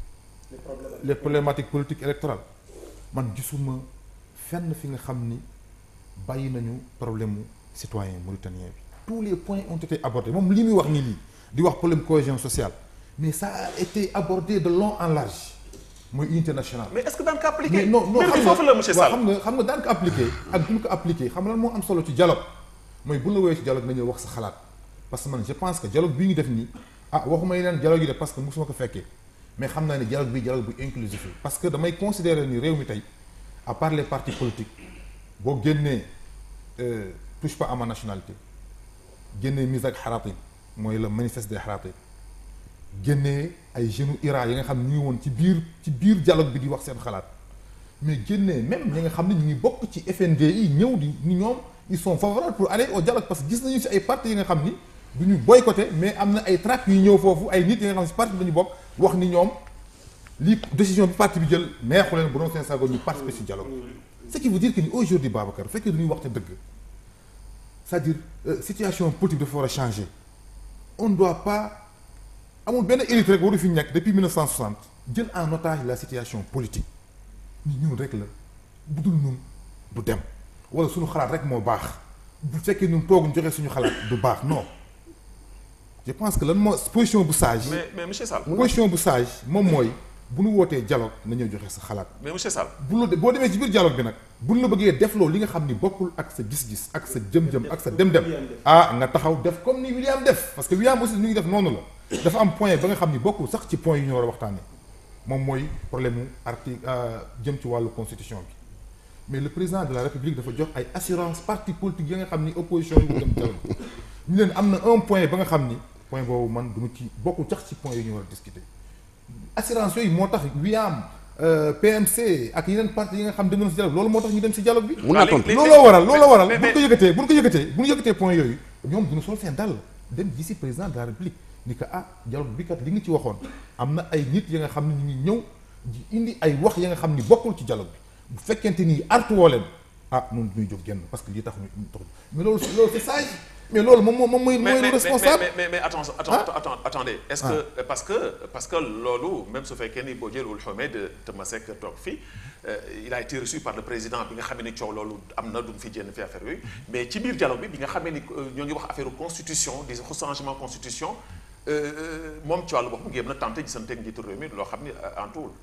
les problématiques politiques électorales man gisuma fenn fi nga xam ni bàyyi nañu problème mu citoyen mauritanien bi tous les points ont été abordés moom li muy wax nii nii di wax problème cohésion sociale mais ça a été abordé de long en large mooy unité nationale mais est-ce que daan ko appliqué mais non non mbir bi xam nga foofu la monsieur waaw Sall xam nga xam nga daan ko appliqué ak duñ ko appliqué xam nga lan moo am solo ci dialogue mooy bu la woowee ci dialogue nañu wax sa xalaat parce que man je pense que dialogue bii ñu def nii ah waxuma yeneen dialogue yi de parce que mosuma ko fekkee mais xam naa ne dialogue bi dialogue bu inclusif la parce que damay considérer ni réew mi tey à part les partis politiques boo génnee euh, touche pas à ma nationalité génnee mise ak xaraatin mooy le manifeste des xaraatin génnee ay jeunes Iran yi nga xam ne ñu ngi woon ci biir ci biir dialogue bi di wax seen xalaat mais génnee même ñi nga xam ne ñu ngi bokk ci FND yi ñëw di ni ñoom ils sont favorables pour aller au dialogue parce que gis nañu ci ay partis yi nga xam ni du ñu boycotté mais am na ay tract yu ñëw foofu ay nit yi nga xam ne ci parti bi dañu bokk wax ni ñoom lii décision bi parti bi jël neexu leen bu doon seen sago ñu participer ci dialogue ce qui veut dire que ni aujourd'hui Babacar bu fekkee dañuy waxte dëgg c'est-à-dire euh, situation politique dafa war a changer on ne doit pas amul benn élite rek waru fi nekk depuis 1960 jël en otage la situation politique ni ñun rek la bu dul ñun du dem wala suñu xalaat rek moo baax bu fekkee ñun tooguñ joxe suñu xalaat du baax non je pense que lan moo position bu sage mais mais monsieur Sall position bu sage moom mooy bu nu wootee dialogue na ñëw joxe sa xalaat mais monsieur Sall bu la boo demee ci biir dialogue bi nag bu la bëggee def loolu li nga xam ni bokkul ak sa gis-gis ak sa jëm-jëm ak sa dem-dem ah nga taxaw def comme ni William def parce que William aussi ñu ngi def noonu la dafa am point ba nga xam ni bokkul sax ci point yi ñu war a waxtaanee moom mooy problème mu article jëm ci wàllu constitution bi mais le président de la république dafa jox ay assurance parti politique yi nga xam ni opposition yi dem dialogue ñu leen am na un point ba nga xam ni point boobu man du ma ci bokkul sax ci point yi ñu war a discuter assurance yooyu moo tax William PMC ak yeneen parti yi nga xam dem nañ si dialogue loolu moo tax ñu dem si dialogue bi. mun naa tontu looloo waral looloo waral mais- bu ñu ko yëkkatee bu ñu ko yëkkatee bu ñu yëkkatee point yooyu ñoom duñu sol seen dàll dem ji si président de la république ni que ah dialogue bi kat li nga ci waxoon am na ay nit ya nga xam ne ñu ngi ñëw di indi ay wax ya nga xam ni bokkul ci dialogue bi bu fekkente ni artu woo leen ah noonu duñuy jóg génn parce que lii tax ñu tax mais loolu loolu c'est sage mais loolu moom moom mooy mais mooy mais le responsable mais mais mais attends attends Ah. attends attendez est-ce que parce que parce que loolu même su fekkee ni boo jëlul Ahmed Temasek toog fii il a été reçu par le président bi nga xamee ni coow loolu am na du mu fi jénn fi affaire yooyu mais ci biir dialogue bi bi nga xamee ni ñoo ngi wax affaire constitution di changement constitution moom ci wàllu boppam ngeen na tenté gisanteeg njiitu réew mi loo xam ni antuwul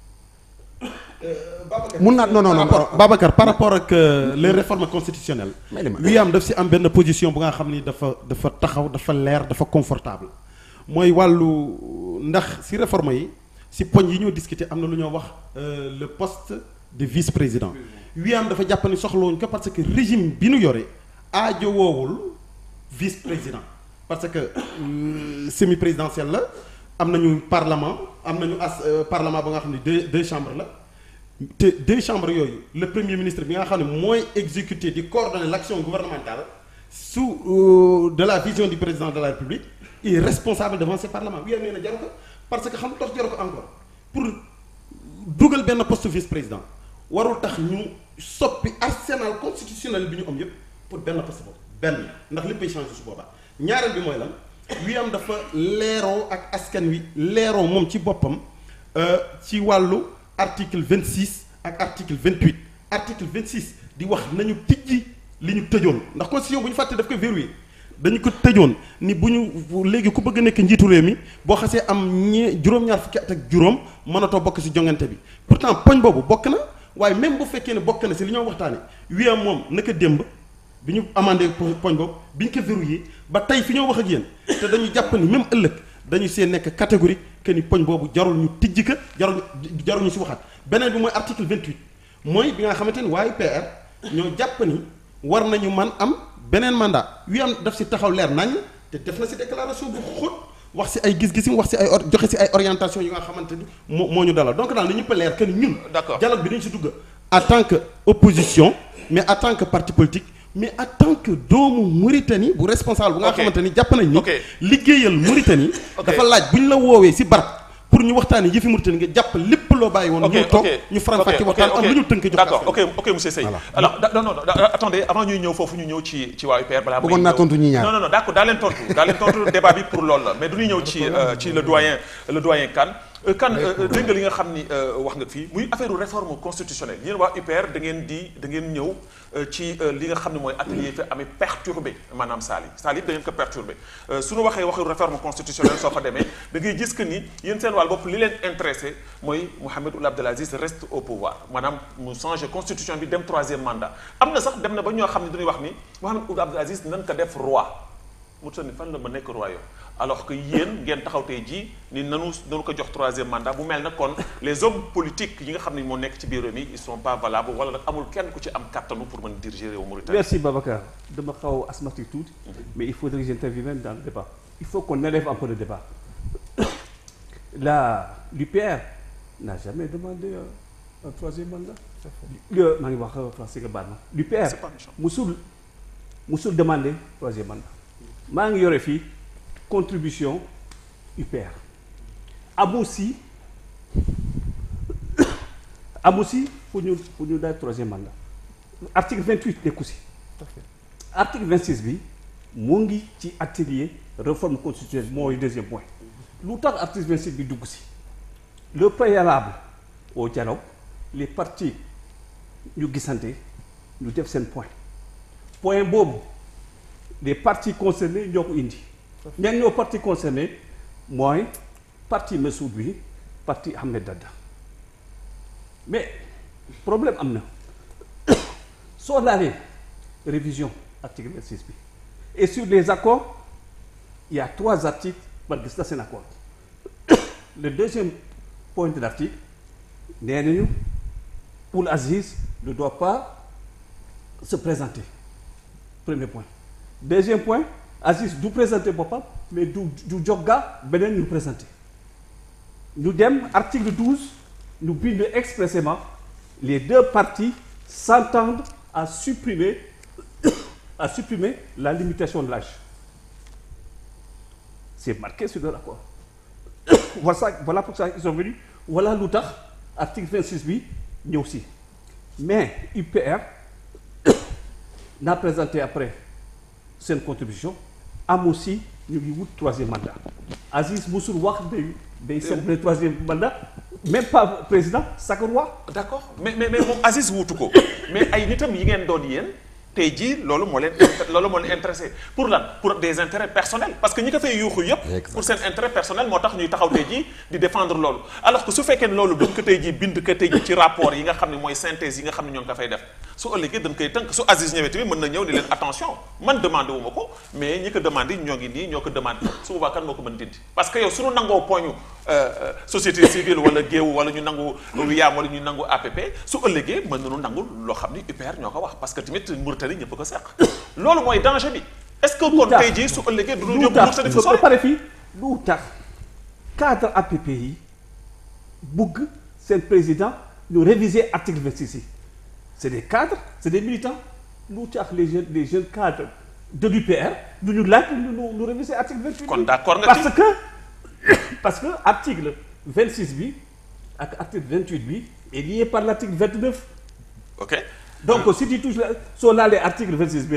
mun naa non non non Babacar par rapport ak euh, les réformes constitutionnelles May li ma- William daf si am benn position bu nga xam ni dafa dafa taxaw dafa leer dafa confortable mooy wàllu ndax si réforme yi si poñ yi ñoo discuter am na lu ñoo wax euh, le poste de vice-président William dafa jàpp ni soxlawuñ ko parce que régime bi nu yore aajo woowul vice-président parce que euh, semi-présidentiel la am nañu parlement am nañu as euh, parlement ba nga xam ne deux deux chambres la te deux chambres yooyu le premier ministre bi nga xam ne mooy exécuter di coordonner l'action gouvernementale sous euh, de la vision du président de la République il est responsable devant ce parlement William nee na jaru ko parce que xam tax jaru ko encore pour dugal benn poste vice-président warul tax ñu soppi arsenal constitutionnel bi ñu am yépp pour benn poste boobu benn ndax léppay changé su boobaa ñaareel bi mooy lan wi am dafa leeroo ak askan wi leeroo moom ci boppam euh, ci wàllu article 26 ak article 28 article 26 di wax nañu tijji li ñu tëjoon ndax constitution bu ñu fàtte daf koy verrouillé dañu ko tëjoon ni bu ñu léegi ku bëgg a nekk njiitu réew mi boo xasee am ñee juróom-ñaar fukki at ak juróom mënatoo bokk ci jongante bi pourtant poñ boobu bokk na waaye même bu fekkee ne bokk na ci li ñoo waxtaane wi am moom naka démb bi ñu amandé poñ boobu bi ñu ko verrouillé ba tey fi ñoo wax ak yéen te dañu jàpp ni même ëllëg dañu see nekk catégorie que ni poñ boobu jarul ñu tijji ka jarul jarul ñu ci waxaat beneen bi mooy article 28 mooy bi nga xamante ni waaye PR ñoo jàpp ni war nañu man am beneen mandat wi am daf ci taxaw leer nañ te def na ci déclaration bu xóot wax ci ay gis-gisim wax ci ay or joxe ci ay orientation yi nga xamante ni moo moo ñu dalal donc daal li ñëpp a leer que ni ñun. D'accord. dialogue bi dañ ci dugg en tant que opposition mais en tant que parti politique mais en tant que doomu Mauritanie bu responsable bu nga Ok. xamante ni jàpp nañ ni Ok. liggéeyal Mauritanie Ok. dafa laaj bu ñu la woowee ci barab pour ñu waxtaanee yëfi Mauritanie nga jàpp lépp loo bàyyi woon ok ñu toog ok ñu faram fàcce ok, waxtaan ok, am lu ñu tënk jox d'accord askan ok ok monsieur Seye Voilà. alors da- non non da- attendez avant ñuy ñëw foofu ñu ñëw ci ci waa UPR balaa may Bëggoon naa ñëw- tontu ñi ñaar. non non non d'accord daa leen tontu daa leen tontu débat bi pour loolu la mais du ñuy ñëw ci euh, ci le doyen le doyen Kane Euh, Kane euh, dégg nga li nga xam ni euh, wax nga fii muy affaire réforme constitutionnelle yéen waa UPR da ngeen di da ngeen ñëw euh, ci euh, li nga xam ne mooy atelier fi amee perturbé maanaam saal yi saal yi da ngeen ko perturbé Euh, su ñu waxee waxu réforme constitutionnelle soo fa demee da ngay gis que ni yéen seen wàll bopp li leen intéressé mooy Mohamed Ould Abdel Aziz reste au pouvoir maanaam mu changé constitution bi dem troisième mandat am na sax dem na ba ñoo xam ne dañuy wax ni Mohamed Ould Abdel Aziz nan ko def roi mu tënk fan la ma nekk royaume alors que yéen ngeen taxaw tey jii ni nanu nanu ko jox troisième mandat bu mel na kon les hommes politiques yi nga xam ne moo nekk ci biir réew mi ils sont pas valables wala nag amul kenn ku ci am kattanu pour mën diriger réew Mauritanie. Merci Babacar. dama xaw a asthmatique tuuti mais il faudrait que j'intervienne même dans le débat. Il faut qu'on élève un peu le débat. La l'UPR n'a jamais demandé un, un troisième mandat. Le maa ngi wax français nga baal ma. L'UPR C'est pas méchant. musul musul demandé troisième mandat. maa ngi yore fii contribution UPR. am aussi am aussi pour ñu pour ñu daal troisième mandat. article 28 nekku si article 26 bi mu ngi ci atelier réforme constitutionnelle mooy deuxième point lu tax article 26 bi dugg si le préalable au dialogue les partis ñu gisante ñu def seen point point boobu les partis concernés ñoo ko indi ñan ñoo partis concernés mooy parti Messoud bi parti Ahmed Dada mais problème am na soo laalee révision article 26 bi et sur les accords il y a trois articles man gis na seen accord le deuxième point de l'article nee nañu Ould Aziz ne doit pas se présenter premier point deuxième point Aziz du présenter boppam mais du du jogga beneen ñu présenter ñu dem article 12 ñu bind expressément les deux parties s'entendent à supprimer à supprimer la limitation de l'âge c'est marqué sur leur accord voilà ça voilà pour ça ils sont venus voilà lu tax article 26 bi ñëw si mais UPR n'a présenté après seen contribution am aussi ñu ngi wut troisième mandat Aziz musul wax day day célébrer troisième mandat même pas président sacre roi d'accord mais mais mais moom Aziz wuutu ko mais ay nitam yi ngeen doon yéen tey jii loolu moo leen loolu moo leen intéressé pour lan pour des intérêts personnels parce que ñi ko fay yuuxu yëpp pour seen intérêt personnel moo tax ñuy taxaw tey jii di défendre loolu alors que su fekkee ne loolu dañ ko tey jii bind ko tey jii ci rapport yi nga xam ne mooy synthèse yi nga xam ne ñoo ngi ko fay def su ëllëgee dañ koy tënk su Aziz ñëwee tamit mën na ñëw ni leen attention man demandé wu ma ko mais ñi ko demandé ñoo ngi nii ñoo ko demandé su boobaa kan moo ko mën dindi parce que yow suñu nangoo poñu société civile wala géewu wala ñu nangu wiyaam wala ñu nangu APP su ëllëgee mën nañu nangu loo xam ni UPR ñoo ko wax parce que tamit Mauritanie ñëpp ko seq loolu mooy danger bi est-ce que kon tey jii su ëllëgee du ñu yóbbu Mauritanie fu lu sori pare fii lu tax cadre APP yi bugg seen président ñu réviser article 26 yi c'est des cadres c'est des militants lu tax les jeunes les jeunes cadres de l'UPR du ñu laaj ñu ñu ñu réviser article 28 kon bi. d'accord nga ci parce que parce que article 26 bi ak article 28 bi est lié par l'article 29 ok donc si tu touches la soo laalee article 26 bi rek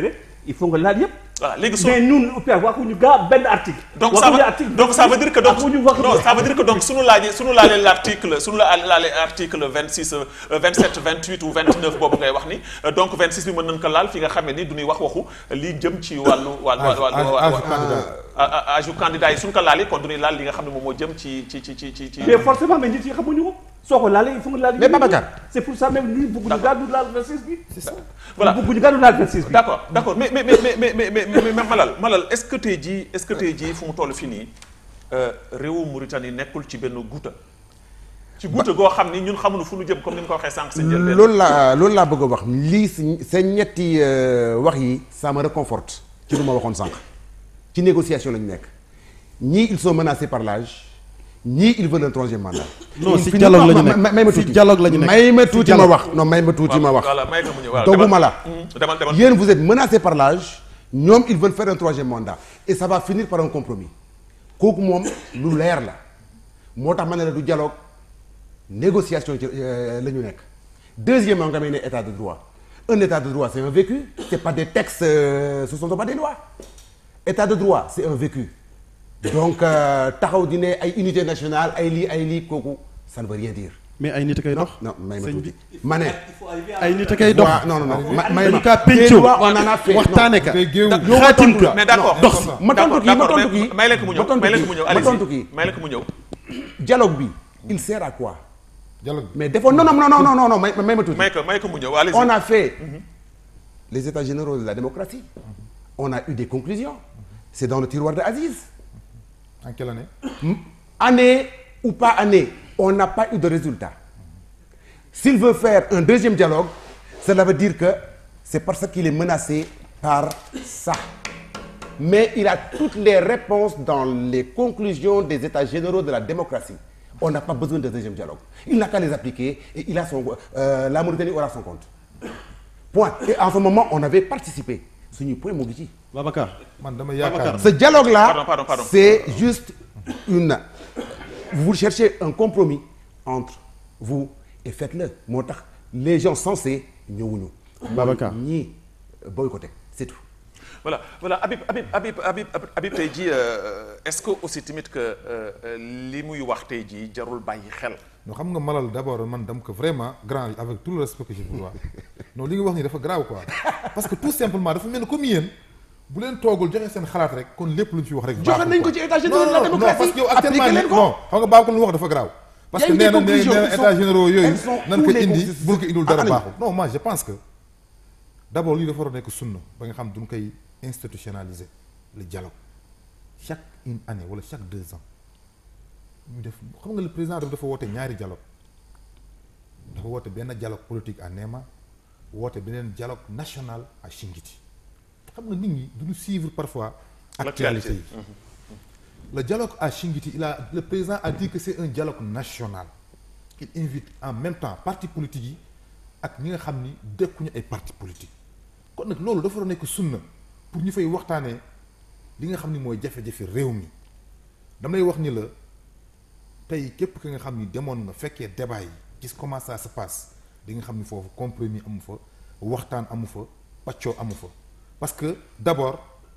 il faut nga laal yëpp. voilà léegi su mais ñun OPIA waxuñu gaa benn article. donc ça waxuñu veut article donc ça veut dire que donc waxuñu wax non ça veut dire que donc suñu laajee suñu laalee l'article suñu la laalee article 26 euh, 27 28 ou 29 boobu ngay wax ni euh, donc 26 bi mën nañ ko laal fi nga xamee ni du ñuy wax waxu li jëm ci wàllu wàllu âge wàllu âge wàllu candidat âge u candidat yi suñu ko laalee kon du ñuy laal li nga xam ne moom moo jëm ci ci ci ci ci ci mais forcément mais nit yi xamuñu ko soo ko laalee il faut nga laal. Mais Babacar. c'est pour ça même ñun bëgguñu gaa du laal 26 bi. c'est ça Voilà. bëgguñu gaa du laal 26 bi. d'accord d'accord mais mais mais mais mais mais mais mais Malal Malal est-ce que tey jii est-ce que tey jii fu mu toll fii nii réewu Mauritanie nekkul ci benn guuta ci guuta goo xam ni ñun xamuñu fu ñu jëm comme ni nga ko waxee sànq sa njëlbeen loolu laa loolu laa bëgg a wax lii si seen ñetti euh, wax yi ça me réconforte ci lu ma waxoon sànq ci négociation lañu nekk ñii ils sont menacés par l'âge ñii ils veulent un troisième mandat. Non, Il si finit- dialogue la ñu ma- nekk. ma- may ma Si tuuti dialogue la ñu nekk. may ma Si tuuti ma dialogue. wax non may ma tuuti ma wax. voilà may ko mu ñëw voilà dogguma demal. la. Mhm, demal demal yéen vous êtes menacés par l'âge ñoom ils veulent faire un troisième mandat et ça va finir par un compromis kooku moom lu leer la moo tax ma ne la du dialogue négociation ci euh, la ñu nekk deuxièmement nga may ne état de droit un état de droit c'est un vécu c'est pas des textes euh, ce sont pas des lois état de droit c'est un vécu donc euh, taxaw di ne ay unité nationale ay lii ay lii kooku ça ne veut rien dire mais ay nit a koy dox. non may ma sëñ tuuti bi ma ne ay nit a koy dox. waa non non non ma may dañu ma kaa des pencoo lois, on en a fait waxtaane ka tey géew yow ma xaatim tontu ka mais d'accord dox si. ma tontu kii ma d'accord tontu kii may leen ko mu ñëw ma tontu may leen ko kii mu ñëw ma allez-y tontu kii may leen ko mu ñëw dialogue bi il sert à quoi dialogue bi mais defoon non non non non non non may may ma tuuti may ko may ko mu ñëw allez-y on a fait les états généraux de la démocratie on a eu des conclusions c'est dans le tiroir de Aziz en quelle année année ou pas année on n'a pas eu de résultat s'il veut faire un deuxième dialogue cela veut dire que c'est parce qu'il est menacé par ça mais il a toutes les réponses dans les conclusions des états généraux de la démocratie on n'a pas besoin de deuxième dialogue il n'a qu'à les appliquer et il a son euh, la Mauritanie aura son compte point et en ce moment on avait participé suñu point moo ngi ci Babacar. man dama yaakaar ce dialogue là Pardon, pardon, pardon. c'est juste une vous cherchez un compromis entre vous et faites-le moo tax les gens sensés ñëwuñu Babacar. ñii boycotté c'est tout voilà voilà Habib Habib Habib Habib Habib tey jii euh, est-ce que aussi tamit que euh, euh, li muy wax tey jii jarul bàyyi xel non xam nga malal d'abord man dam ko vraiment grand avec tout le respect que je vous dois non li nga wax nii dafa grave quoi parce que tout simplement dafa mel ni comme yéen bu leen toogul joxe seen xalaat rek kon lépp lu ñu fi wax rek. Joxe nañ ko ci états généraux de la non, non, démocratie. parce que yow actuellement Appliquez leen nii ko. non xam nga baax ko lu mu wax dafa grave. parce Y a que eu des nee na nee conclusions na qui états sont- généraux yooyu elles sont nan ko où les indi conclusions bul ko indul dara Ah, baaxul. non moi je pense que d'abord lii dafa war a nekk sunna ba nga xam duñ koy institutionnaliser le dialogue chaque une année wala chaque deux ans ñu def xam nga le président dafa dafa woote ñaari dialogue dafa woote benn dialogue politique à Néma woote beneen dialogue national à Chingiti xam nga nit ñi duñu suivre parfois actualité yi le dialogue à Chingiti il a le président a dit que c'est un dialogue national il invite en même temps parti politique yi ak ñi nga xam ni dëkkuñu ay parti politique kon nag loolu dafa war a nekk sunna pour ñu fay waxtaanee li nga xam ni mooy jafe-jafe réew mi damay wax ni la tey képp ki nga xam ni demoon nga fekkee débat yi gis comment ça se passe di nga xam ni foofu compromis amu fa waxtaan amu fa paccoo amu fa parce que d'abord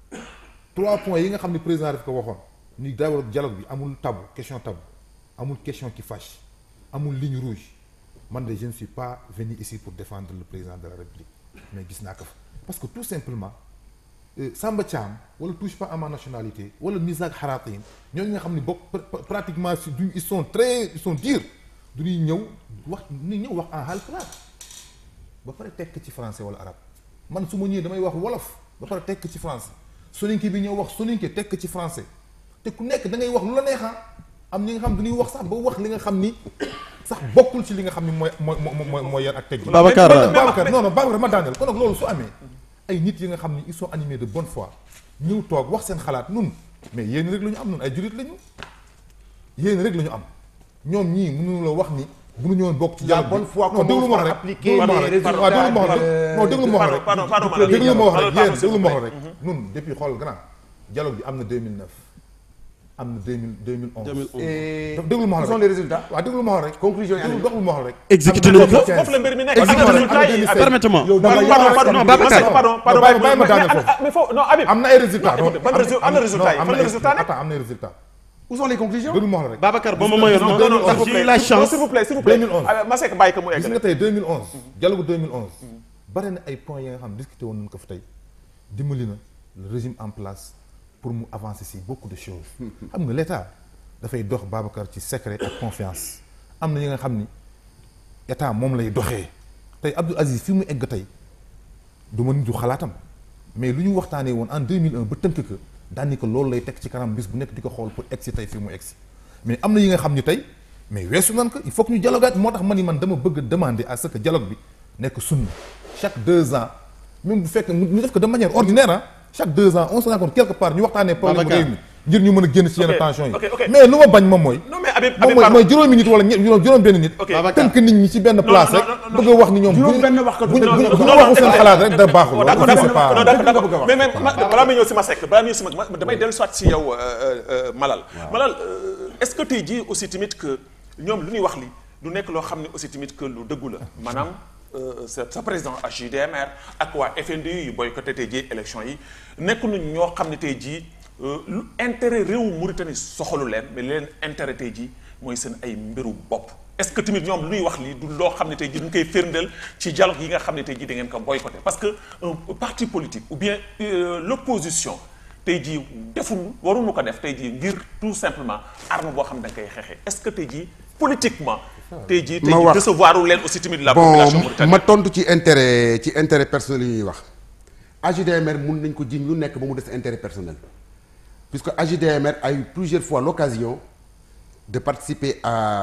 trois points yi nga xam ni président daf ko waxoon ni d'abord dialogue bi amul tabou question tabou amul question qui fâche amul ligne rouge man de je ne suis pas venu ici pour défendre le président de la République mais gis naa ko fa parce que tout simplement euh, Samba Thiam wala touche pas à ma nationalité wala Misak Haratin ñooñu nga xam ni bokk pr- pr- pratiquement si duñ ils sont très ils sont durs du ñuy ñëw wax ni ñëw wax en halpulaar ba pare tekk ci français wala arabe man su ma ñëwee damay wax wolof ba pare tekk ci français soninke bi ñëw wax soninke tekk ci français te ku nekk da ngay wax lu la neexa am ñi nga xam dañuy wax sax ba wax li nga xam ni sax bokkul ci li nga xam ni mooy mooy mooy mooy yar ak teggi Babacar, Mais- mais- Babacar non non Babacar ma daaneel kon nag loolu su amee ay nit yi nga xam ni ils sont animés de bonne foi ñëw toog wax seen xalaat nun mais yéen rek la ñu am nun ay jurit la ñu yéen rek la ñu am ñoom ñii mënuñu la wax ni mënuñu woon bokk ci La dialogue bi. bonne foi non déglu commence ma par rek appliquer déglu ma les rek résultats waaw déglu ma wax de- rek non déglu ma wax rek Pardon, pardon, pardon, déglu ma wax Pardon, rek pardon, yéen s'il vous déglu ma wax plaît. rek nun depuis xool grand dialogue bi am na 2009 am na deux mille deux mille onze. 2011. et daf déglu ma quels xool sont les résultats waaw déglu ma xool rek. conclusion yi déglu année doxul ma xool rek. exécuté Am na nañu ko 2015. foofu la mbir mi nekk. Am na Am na résultat yi. 2016. permettez-moi. yow da nga pardon yow pardon non, non Babacar. pardon pardon bàyyi bàyyi ma daane mais- foofu. mais foofu non Habib am na ay résultats. Non, ban résu- am na résultat yi. non, Fan la am na résultat nekk? attends, am na ay résultats. où sont les conclusions déglu ma xool rek. Babacar ba ma mayoon non non non non ndax s'il vous j'ai eu plaît. la Non, chance s'il vous plaît s'il vous plaît 2011. Ah, Masek bàyyi ko mu gis nga eggale tey 2011. dialogue 2011. bare na ay points yi nga xam ne discuté woon nañu ko fa tey dimbali na le régime en place pour mu avancer si beaucoup de choses. xam nga l' état dafay dox Babacar ci secret ak confiance am na yi nga xam ni état moom lay doxee tey Abdou Aziz fi mu egg tey du ma nitu xalaatam mais lu ñu waxtaanee woon en 2001 ba tënk ko daan ni ko loolu lay teg ci kanam bis bu nekk di ko xool pour egg si tey fi mu egg si mais am na yi nga xam ni tey mais weesu nan ko il faut que ñu dialogaat moo tax ma ni man dama bëgg a demander à ce que dialogue bi nekk sunna chaque deux ans même bu fekkee ñu def ko de manière ordinaire ah chaque deux ans on se rencontre quelque part ñu waxtaanee problème Babacar. réew mi ngir ñu mën a génn ci yenn Ok, tension yi ok, ok. mais lu ma bañ moom mooy non mais Habib moom Habib mooy pardon mooy juróomi nit wala ñe- juróom juróom benn nit Ok. Babacar. tënk nit ñi ci benn place non, rek non, non, bëgg a wax ni ñoom juróom bu- benn wax ko bu ñu non, bu ñu non, bu ñu non, waxul non, seen non, xalaat rek da baaxul Oh, loolu d'accord c'est d'accord pas- non d'accord nga bëgg a d'accord wax. mais mais ma- balaa may ñëw si ma sekk balaa may ñëw si ma ma- damay dellu soit si yow euh, euh, Malal Malal euh, est-ce que tey jii aussi tamit que ñoom lu ñuy wax li du nekk loo xam ne aussi tamit que lu dëggu la maanaam euh, sa sa président HJDMR ak waa FNDU yu boycotté tey jii élection yi nekk nañ ñoo xam ne tey jii euh, lu intérêt réewu Mauritanie soxalu leen mais li leen intérêt tey jii mooy seen ay mbiru bopp est-ce que tamit ñoom lu ñuy wax lii du loo xam ne tey jii duñ koy firndeel ci dialogue yi nga xam ne tey jii da ngeen ko boycotté parce que un parti politique ou bien euh, l'opposition tey jii deful waruñu ko def tey jii ngir tout simplement arme boo xam ne da nga koy xeexee est-ce que tey jii politiquement tey jii tey Ma jii wax. décevoir leen aussi tamit la bon population mauritanienne ma tontu ci intérêt ci intérêt personnel yi ñuy wax AJDMR mun nañ ko jiñ lu nekk ba mu des intérêt personnel puisque AJDMR a eu plusieurs fois l'occasion de participer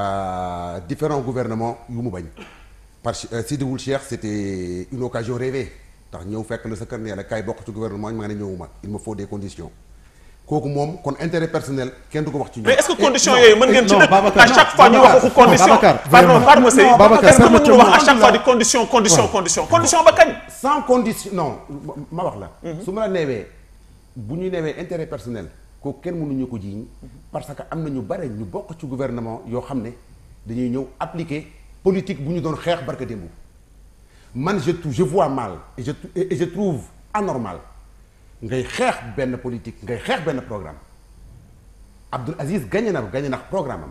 à différents gouvernements yu mu bañ par Sidi Wul Cheikh c'était une occasion rêvée ndax ñëw fekk la sa kër ne la kaay bokk ci gouvernement ñu ma ne ñëwuma il me faut des conditions kooku moom kon intérêt personnel kenn du ko wax ci ñoom. mais est-ce que conditions yooyu mën ngeen ci non, dëkk Babacar, à chaque non, fois ñu wax Babacar, waxu condition Babacar, pardon vraiment. pardon Sey Non, Babacar, est-ce que mënuñu wax à permettez-moi. chaque fois di condition condition condition condition ba kañ sans condition non ma wax la. su ma la neewee bu ñu neewee intérêt personnel kooku kenn mënuñu ko jiiñ parce que am na ñu bare ñu bokk ci gouvernement yoo xam ne dañuy ñëw appliquer politique bu ñu doon xeex barka démb man je trou- je vois mal et je et je trouve anormal ngay xeex benn politique ngay xeex benn programme Abdoul Aziz gagné na gagné na programme am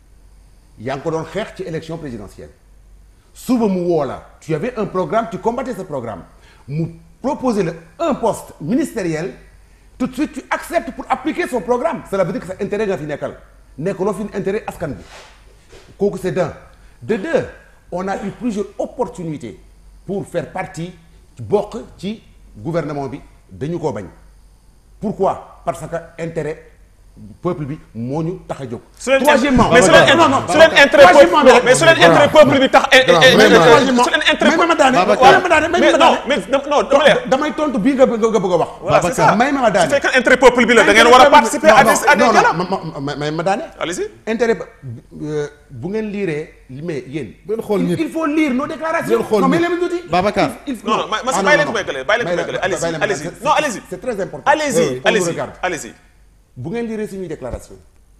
yaa ngi ko doon xeex ci élection présidentielle suba mu woo la tu avais un programme tu combattais ce programme mu proposer la un poste ministériel tout de suite tu acceptes pour appliquer son programme cela veut dire que sa intérêt nga fi nekkal nekkaloo fi intérêt askan bi kooku c'est d'un de deux on a eu plusieurs opportunités pour faire partie bokk ci gouvernement bi dañu koo bañ pourquoi parce que intérêt peuple bi moo ñu tax a jóg. su leen troisièmement mais su leen non non su leen intérêt troisièmement peuple mais su leen intérêt peuple bi tax troisièmement su leen intérêt may ma daane Babacar. may ma daane may mais ma non daane mais non dama leer damay tontu bii nga bëgg nga bëgg a wax. voilà c'est ça may ma ma daane su fekkee intérêt peuple bi la da ngeen war a participer à des à des non dialogues non ma ma may ma daane. allez-y intérêt ba euh, bu ngeen liiree li mais yéen. Bu ngeen xool il- nit. il faut lire nos déclarations. Bu ngeen xool non mais nit. leen tuuti. Babacar. il non non ma ma Ah, bàyyi leen non, ko non. béykale bàyyi leen ko Bàyyi béykale allez-y bàyyi leen ma allez-y daane. non allez-y c'est très important. allez-y Oui, oui, on nous allez-y regarde. allez-y bu ngeen lire suñuy déclaration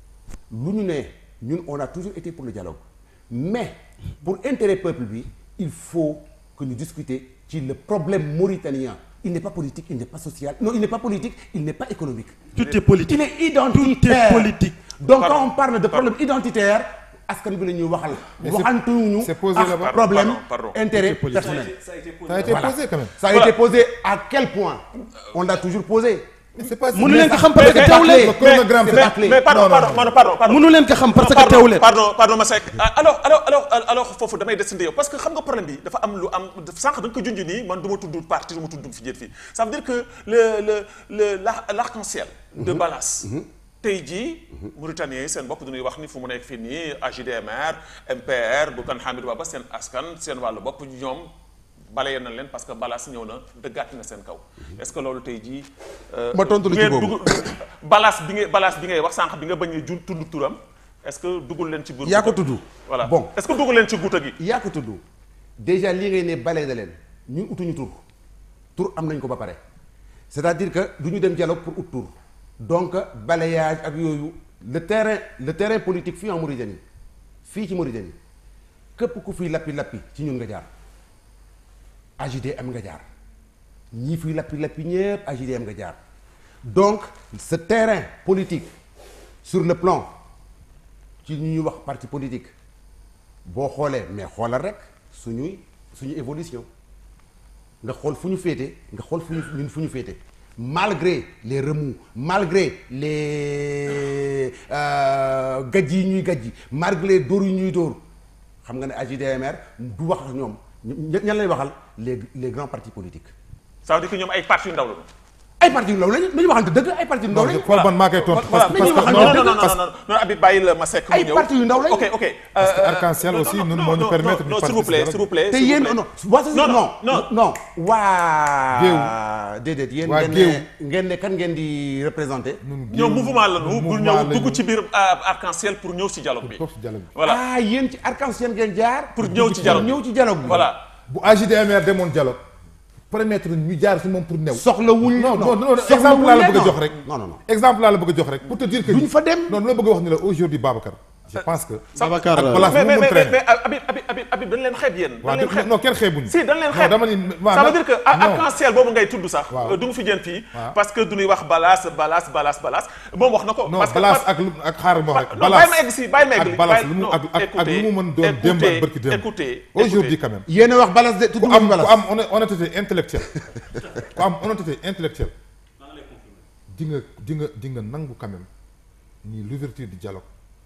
lu ñu ne ñun on a toujours été pour le dialogue mais pour intérêt peuple bi il faut que ñu discuter ci le problème mauritanien il n'est pas politique il n'est pas social non il n'est pas politique il n'est pas économique tout est politique il est identitaire Tout est politique. donc Pardon. quand on parle de problème identitaire askan bi la ñuy waxal Mais c'est- waxantuñu c'est posé ak là-bas. problème Pardon, pardon. intérêt Tout est politique. personnel ça a été Voilà. posé quand même ça a Voilà. été posé à quel point on l'a toujours posé mais c'est pas mënu leen ko xam mais parce que teew leen le chronogramme c'est c'est pas clé. mais pardon Non, non, pardon pardon pardon pardon mënu leen ko xam parce que pardon teew leen pardon pardon Masek alors alors alors alors foofu damay desandi yow parce que xam nga problème bi dafa am lu am sànq da nga ko junj nii man du ma tudd parti du ma tudd fi jët fii ça veut dire que le le le la l'arc-en-ciel de Balas tey jii Mauritaniens yi seen bopp dañuy wax ni fu mu nekk fii nii AJDMR MPR bu kan Hamidou Baba seen askan seen wàllu bopp ñoom balayee na leen parce que Balas ñëw na dëggaat na seen kaw est-ce que loolu tey jii Ma tontu la ci ngeen boobu. dugg- Balas bi ngay Balas bi ngay wax sànq bi nga bañ a jun tudd turam est-ce que duggul leen ci biir yaa ko guuta gi? tudd. voilà Bon. est-ce que duggul leen ci guuta gi yaa ko tudd déjà lii ngay ne balee na leen ñun utuñu tur tur am nañ ko ba pare c'est-à-dire que du ñu dem dialogue pour ut tur donc balayage ak yooyu le terrain le terrain politique fii en Mauritanie fii ci Mauritanie képp ku fiy lappi lappi ci ñun nga jaar AJDM nga jaar ñii fiy lappi lappi ñëpp AJDM nga jaar donc ce terrain politique sur le plan ci ñu ñuy wax parti politique boo xoolee mais xoolal rek suñuy suñu évolution nga xool fu ñu féete nga xool fu ñu ñun fu ñu féete malgré les remous malgré les gajj yi ñuy gajj malgré dóor yi ñuy dóor xam nga ne AJDMR du wax ak ñoom ña ñan lay waxal les les grands partis politiques. ça veut dire que ñoom ay parti yu ndaw la ay parti yu ndaw lañu nañu waxante dëgg ay parti yu ndaw lañu. xool man maa koy tontu parce que mais ñu parce que waxante non non dëgg non non non non Habib bàyyi la ma sekk mu ay ñëw parti yu ndaw lañu. ok ok Parce que Arc-en-Ciel aussi, non, ñun non, moo ñu non, permettre non ñu non s'il vous plaît participer s'il vous plaît te s'il vous yéen plaît. non waa non non non non waa déedéet yéen Waa ngeen Géew. ne ngeen ne kan ngeen di représenté ñoom mouvement la ñu bu ñëw lañu. dugg ci biir euh, arc-en-ciel pour ñëw si dialogue bi toog ci dialogue bi. voilà ah yéen ci arc-en-ciel ngeen jaar Pour ñëw ci dialogue bi. ñëw ci dialogue bi voilà bu AJDMR demoon dialogue permettre ñu jaar si moom pour new soxlawuñ non non non soxlawuñ exemple laa la leen, bëgg a non. jox rek non non non exemple laa la bëgg a jox rek pour te dire que duñ fa dem non la bëgg a wax ni la aujourd'hui Babacar je pense que Babacar ak euh, place mais bu mais mu mais traîner mais Habib Habib Habib Habib dañ leen xeeb yéen dañ waaw leen xeeb non kenn xeebuñu si dañ leen non xeeb dama ni waaw ça veut nag- dire que non. arc-en-ciel boobu ngay tudd sax Waaw. du mu fi jën fii Waaw. parce que du ñuy wax balaas balaas balaas balaas moom wax na ko non parce que balaas ak lu ak xaaral ma wax rek non bàyyi ma egg si bàyyi ma egg ak balaas lu mu ak ak ak lu mu mën doon démb ak bërki démb écoutez aujourd'hui quand même yéen a wax balas de tudd ku nga fi am balas ku am honn- honnêteté intellectuelle ku am honnêteté intellectuelle di nga di nga di nga nangu quand même ni l'ouverture du dialogue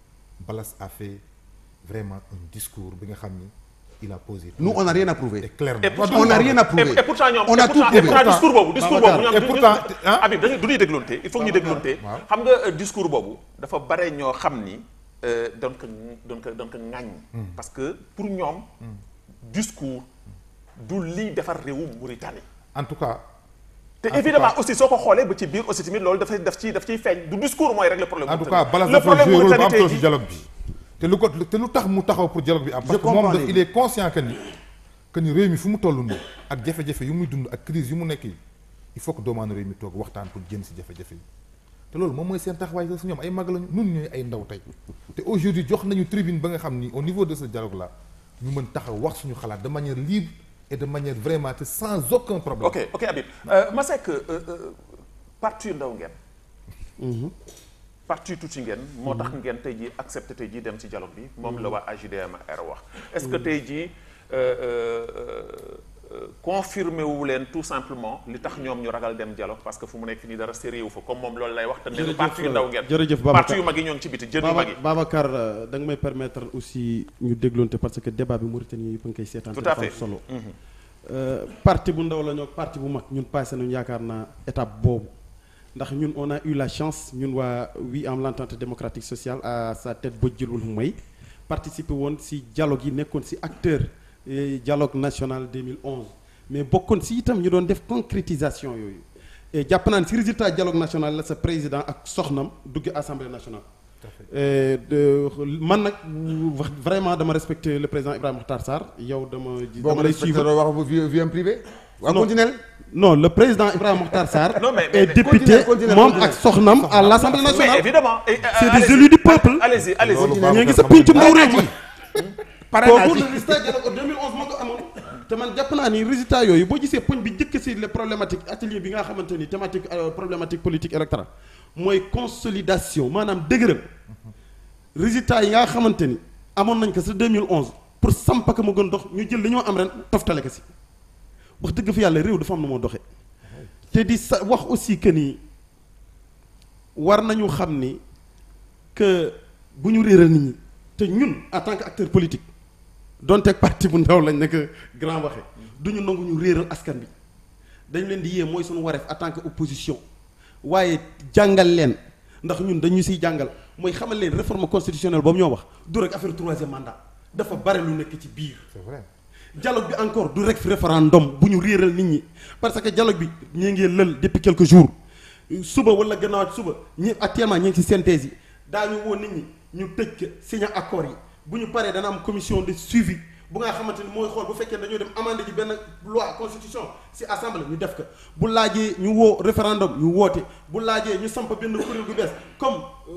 Balas a fait vraiment un discours bi nga xam ni il a posé nous on n'a rien à prouver et clairement Et pourtant- on n'a rien à prouver et, et pourtant ñoom on a et tout pourtant, et prouvé pourtant discours boobu discours boobu Babacar, ñoom et du- pourtant, du- hein? Habib dañuy du ñuy déglonte il faut que ñu déglonte waaw. xam nga euh, discours boobu dafa bare ñoo xam ni euh, doon ko doon ko doon ko ŋàññ parce que pour ñoom discours du lii defar réewu Mauritanie en tout cas te tout évidemment cas- aussi soo ko xoolee ba ci biir aussi tamit loolu dafay daf ciy daf ciy feeñ du discours mooy régler problème en tout Mauritanie. cas Balas le dafa problème joué rôle bu am Mauritanie solo tey ci jii dialogue bi te lu ko te lu tax mu taxaw pour dialogue bi am parce que moom comprends da- léegi. il est conscient que ni que ni réew mi fu mu toll nii ak jafe-jafe yu muy dund ak crise yu mu nekk yi il faut que doomaanu réew mi toog waxtaan pour génn si jafe-jafe yi te loolu moom mooy seen taxawaay sax si ñoom ay mag lañu nun ñooy ay ndaw tey te aujourd'hui jox nañu tribune ba nga xam ni au niveau de ce dialogue là ñu mën taxaw wax suñu xalaat de manière libre et de manière vraiment te sans aucun problème ok ok Habib euh, ma sekk euh, euh, parti yu ndaw ngeen parti yu tuuti ngeen moo tax ngeen tey jii accepté tey jii dem ci dialogue bi moom la waa AJDMR wax est-ce que tey jii euh, euh, euh, confirmé wu leen tout simplement li tax ñoom ñu ragal dem dialogue parce que fu mu nekk fi nii dara sérieux wu fa comme moom loolu lay wax te nee na Jërëjëf, parti yu ndaw ngeen jërëjëf Babacar. parti yu mag yi ñoo ngi ci biti jën yu Baba mag yi Babacar euh, da nga may permettre aussi ñu dégloonte parce que débat bi Mauritanie yëpp a ngi koy seetaan. Tout te à dafa am fait. solo. Euh, parti bu ndaw la ñoo parti bu mag ñun passé nañu yaakaar naa étape boobu ndax ñun on a eu la chance ñun waa oui am l'entente démocratique sociale à sa tête ba jëlul may participer woon si dialogue yi nekkoon si acteur eh, dialogue national 2011 mais bokkoon si itam ñu doon def concrétisation yooyu et jàpp naa ne si résultat dialogue national la sa président ak soxnam dugg assemblée nationale. Euh, de man nag wax vraiment dama respecter le président Ibrahima Makhtar Sarr yow dama. boo dama ko lay respecté suivre wax bu vie vie am privée waa Non. continuel non le président Ibrahima Makhtar Sarr. Non, mais- est mais- député Continuez, continuez, moom continuez. ak soxnam à l'Assemblée mais nationale. évidemment et, euh, C'est des allez-y. élus du peuple. allez-y allez-y Loolu Continuez. ñu ngi Babacar sa xam pincum ndaw réew mi. pare naa kooku ci le résultat dialogue 2011 moo ko amoon. te man jàpp naa ni résultat yooyu boo gisee poñ bi njëkk si les problématiques atelier bi nga xamante ni thématique euh, problématique politique électorale mooy consolidation maanaam dëgëral résultat yi nga xamante ni amoon nañ ko sa 2011 pour samp ko mu gën dox ñu jël li ñoo am ren toftale ko si wax dëgg fi yàlla réew dafa am na moo doxee te di sa wax aussi que ni war nañu xam ni que bu ñu réeral nit ñi te ñun en tant que acteur politique donte parti bu ndaw lañ nekk grand waxe du ñu nangu ñu réeral askan bi dañ leen di yee mooy suñu wareef en tant que opposition waaye jàngal leen ndax ñun dañu siy jàngal mooy xamal leen réforme constitutionnelle boobu ñoo wax du rek affaire troisième mandat dafa bare lu nekk ci biir c'est vrai dialogue bi encore du rek référendum bu ñu réeral nit ñi parce que dialogue bi ñi ngi lël depuis quelques jours suba wala gannaaw suba ñi actuellement ñi ngi ci synthèse yi daañu woo nit ñi ñu tëj ko signé accord yi bu ñu paree dana am commission de suivi bu nga xamante ni mooy xool bu fekkee dañoo dem amender ji benn loi constitution ci assemblée ñu def ko bu laajee ñu woo référendum ñu woote bu laajee ñu samp benn kuréel gu bees comme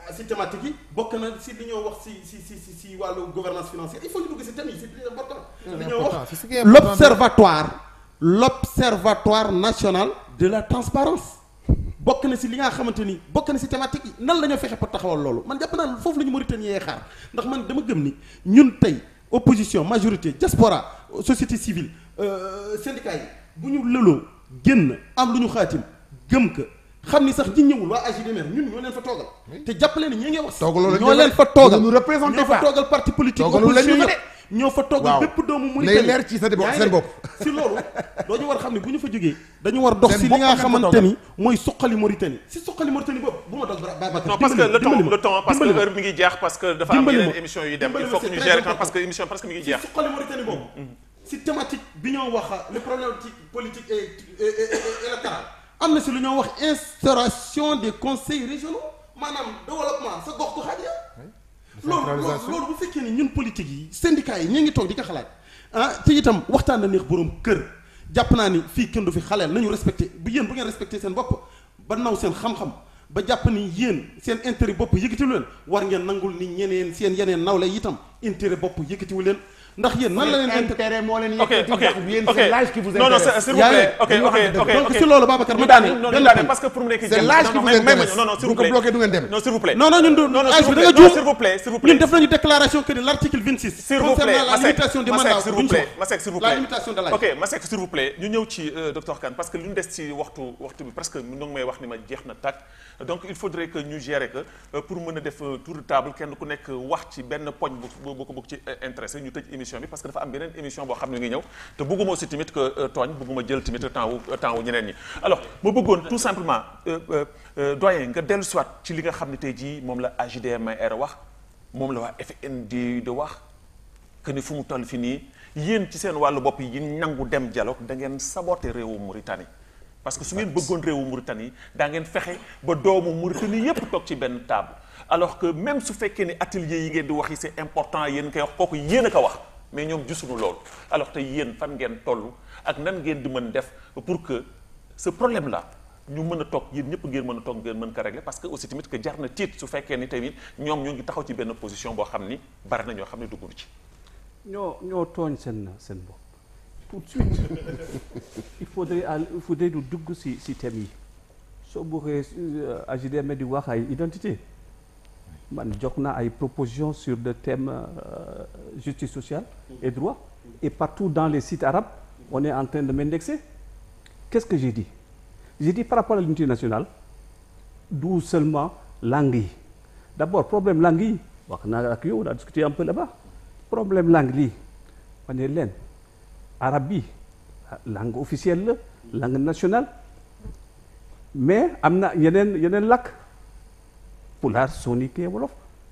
si thématique yi bokk na si li ñoo wax si si si si si wàllu gouvernance financière il faut ñu dugg si thème yi c'est très important li ñoo important, wax c'est ce qui est important. l'observatoire l'observatoire national de la transparence bokk na si li nga xamante ni bokk na si thématique yi nan la ñoo fexe pour taxawal loolu man jàpp naa ne foofu la ñu Mauritanie yee xaar ndax man dama gëm ni ñun tey opposition majorité diaspora société civile euh, syndicat yi bu ñu lëloo génn am lu ñu xaatim gëm ka xam ni sax ñi ñëwul waa AGDMR ñun ñoo leen fa toogal te jàppale ni ñi ngi wax Toogaloo leen ñoo ñu leen fa fa de. toogal Ñu représenté ñoo fa pas. toogal parti politique Toogaloo leen ñu opposition fa yëpp ñoo fa toogal Waaw. bépp doomu Nay Mauritanie leer ci sa bopp- yaa ngi seen dégg? bopp. si loolu doo ñu war a xam ne bu ñu fa jógee dañu war dox Seen si li bopp nga ngeen fa xamante toogal. ni mooy suqali Mauritanie si suqali Mauritanie boobu bu ma dal Babacar non parce que le temps dimbali ma, le temps parce que dimbali ma. heure mi ngi jeex parce que dafa am Dimbali yeneen ma. émission yu dem Dimbali il ma, faut que c'est ñu très gérer temps important. parce que émission parce que mi ngi si jeex suqali Mauritanie boobu si thématique bi ñoo wax le problématique politique et et- et- et- électoral am na si lu ñoo wax instauration des conseils régionaux maanaam développement sa gox goxaat ya loolu loolu Décentralisation. loolu bu fekkee ni ñun politique yi syndicats yi ñu ngi toog di ko xalaat ah te itam waxtaan na neex boroom kër jàpp naa ni fii kenn du fi xaleel nañu respecté bu yéen bu ngeen respecté seen bopp ba naw seen xam-xam ba jàpp ni yéen seen intérêt bopp yëkkatiwu leen war ngeen nangul ni ñeneen seen yeneen nawle itam intérêt bopp yëkkatiwu leen ndax yéen nan la leen intérêt intérêt moo leen ok yëkkati ok ndax yéen ok c'est l'âge qui vous non non intéresse. s'il vous Yaa plaît ngi- ok dañu ok waxante ok dëgg. Donc, ok si loolu, Babacar, ma ñu daaneel, daane non benn ñu daane point. parce que pour mu nekk C'est l'âge qui vous may ma intéresse. non non s'il Bu vous ko plaît bloqué du ngeen dem. non s'il vous plaît non non ñun du non non âge s'il bi vous da plaît nga non juum s'il vous plaît s'il vous ñun plaît def nañu déclaration que ni l'article 26 s'il vous concernant plaît la Masek limitation des Masek mandats s'il duñ vous ci plaît wax. Masek s'il vous la plaît limitation de l'âge ok Masek s'il vous plaît ñu ñëw ci euh, docteur Kane parce que lu ñu des ci waxtu waxtu bi presque ñu ngi may wax ni ma jeex na tàkk donc il faudrait que ñu gérer que euh, pour mën a def euh, tour de table kenn ku nekk wax ci benn poñ bu bu bu ko bëgg ci euh, intéressé ñu tëj émission bi parce que dafa am beneen émission boo xam ne ngi ñëw te bëgguma aussi tamit que euh, tooñ bëgguma jël tamit temps wu temps wu ñeneen ñi alors ma bëggoon tout simplement euh, euh, euh, doyen nga dellu soit ci li nga xam ne tey jii moom la AJDMR wax moom la waa FND de wax que ni fu mu toll fi nii yéen ci seen wàllu bopp yi nangu dem dialogue da ngeen saboter réewu Mauritanie parce que su ngeen bëggoon réewu Mauritanie daa ngeen fexe ba doomu Mauritanie yépp toog ci benn table alors que même su fekkee ni atelier yi ngeen di wax yi c'est important yéen koy wax kooku yéen a ko wax mais ñoom gisuñu loolu alors te yéen fan ngeen toll ak nan ngeen di mën def pour que ce problème là ñu mën a toog yéen ñëpp ngeen mën a toog ngeen mën ko régler parce que aussi tamit que jar na tiit su fekkee ni tamit ñoom ñoo ngi taxaw ci benn position boo xam ni bari na ñoo xam ne dugguñu ci ñoo ñoo tooñ seen seen bopp tout de suite il faudrait al il faudrait du dugg si si thème yi soo bëggee AJDM di wax ay identité man jox naa ay propositions sur le thème euh, justice sociale et droit et partout dans les sites arabes on est en train de m'indexer qu'est-ce que j'ai dit j'ai dit par rapport à l'unité nationale d'où seulement langue yi d'abord problème langue yi wax naa ak yow on a discuté un peu là-bas problème langue lii ma ne leen arabe bi langue officielle la langue nationale mais am na yeneen yeneen làkk pulaar soninké wolof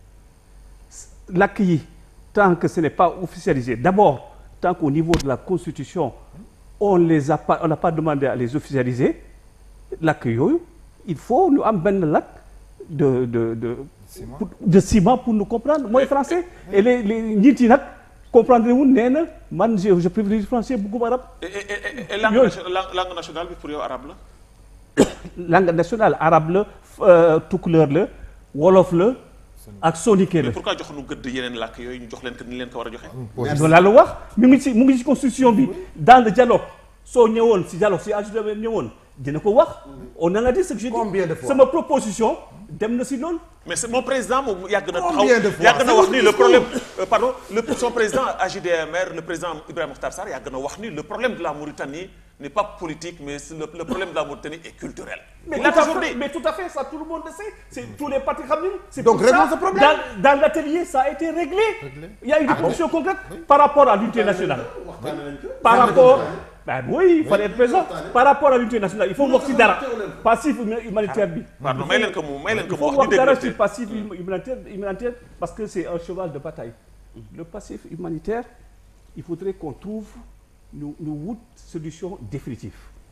làkk yi tant que ce n'est pas officialisé d'abord tant qu'au niveau de la constitution on les a pas on n'a pas demandé à les officialiser làkk yooyu il faut ñu am benn làkk de de de pour- de ciment pour nous comprendre mooy français et les les njiit yi nag comprendre wu nee na man je je privilégie français bëgguma arabe et et et- et langue Yooyu. nation- langue langue nationale bi pour yow arabe la langue nationale arabe la euh, tukulóor la wolof la ak soninké la mais pourquoi jox nu gëdd yeneen làkk yooyu ñu jox leen ko ni leen ko war a joxe loolu laa la wax mu ngi ci mu ngi ci constitution bi dans le dialogue soo ñëwoon si dialogue si AJDM ñëwoon dina ko wax on en a dit ce que j'ai dit Combien de fois sama proposition dem na si loolu mais c'est mon président moom yàgg na taxaw Combien de fois yàgg na C'est wax votre ni le discours. problème euh, pardon le son président AJDMR le président Ibrahima Mokhtar Sarr yàgg na wax ni le problème de la Mauritanie n'est pas politique mais c'est le, le problème de la Mauritanie est culturel mais il tout, a à toujours fait, dit mais tout à fait ça tout le monde le sait c'est tous les partis xam nañu c'est Donc, pour ça, réglons ce problème. dans, dans l'atelier ça a été réglé il y a eu des conditions concrètes par rapport à l'unité nationale par rapport ben oui il fallait être présent par rapport à l'unité nationale il faut wax ci dara passif humanitaire bi pardon may leen ko mu may leen ko il mu faut wax ñu wax dara déglu ci passif humanitaire humanitaire parce que c'est un cheval de bataille le passif humanitaire il faudrait qu'on trouve ñu ñu wut solution définitive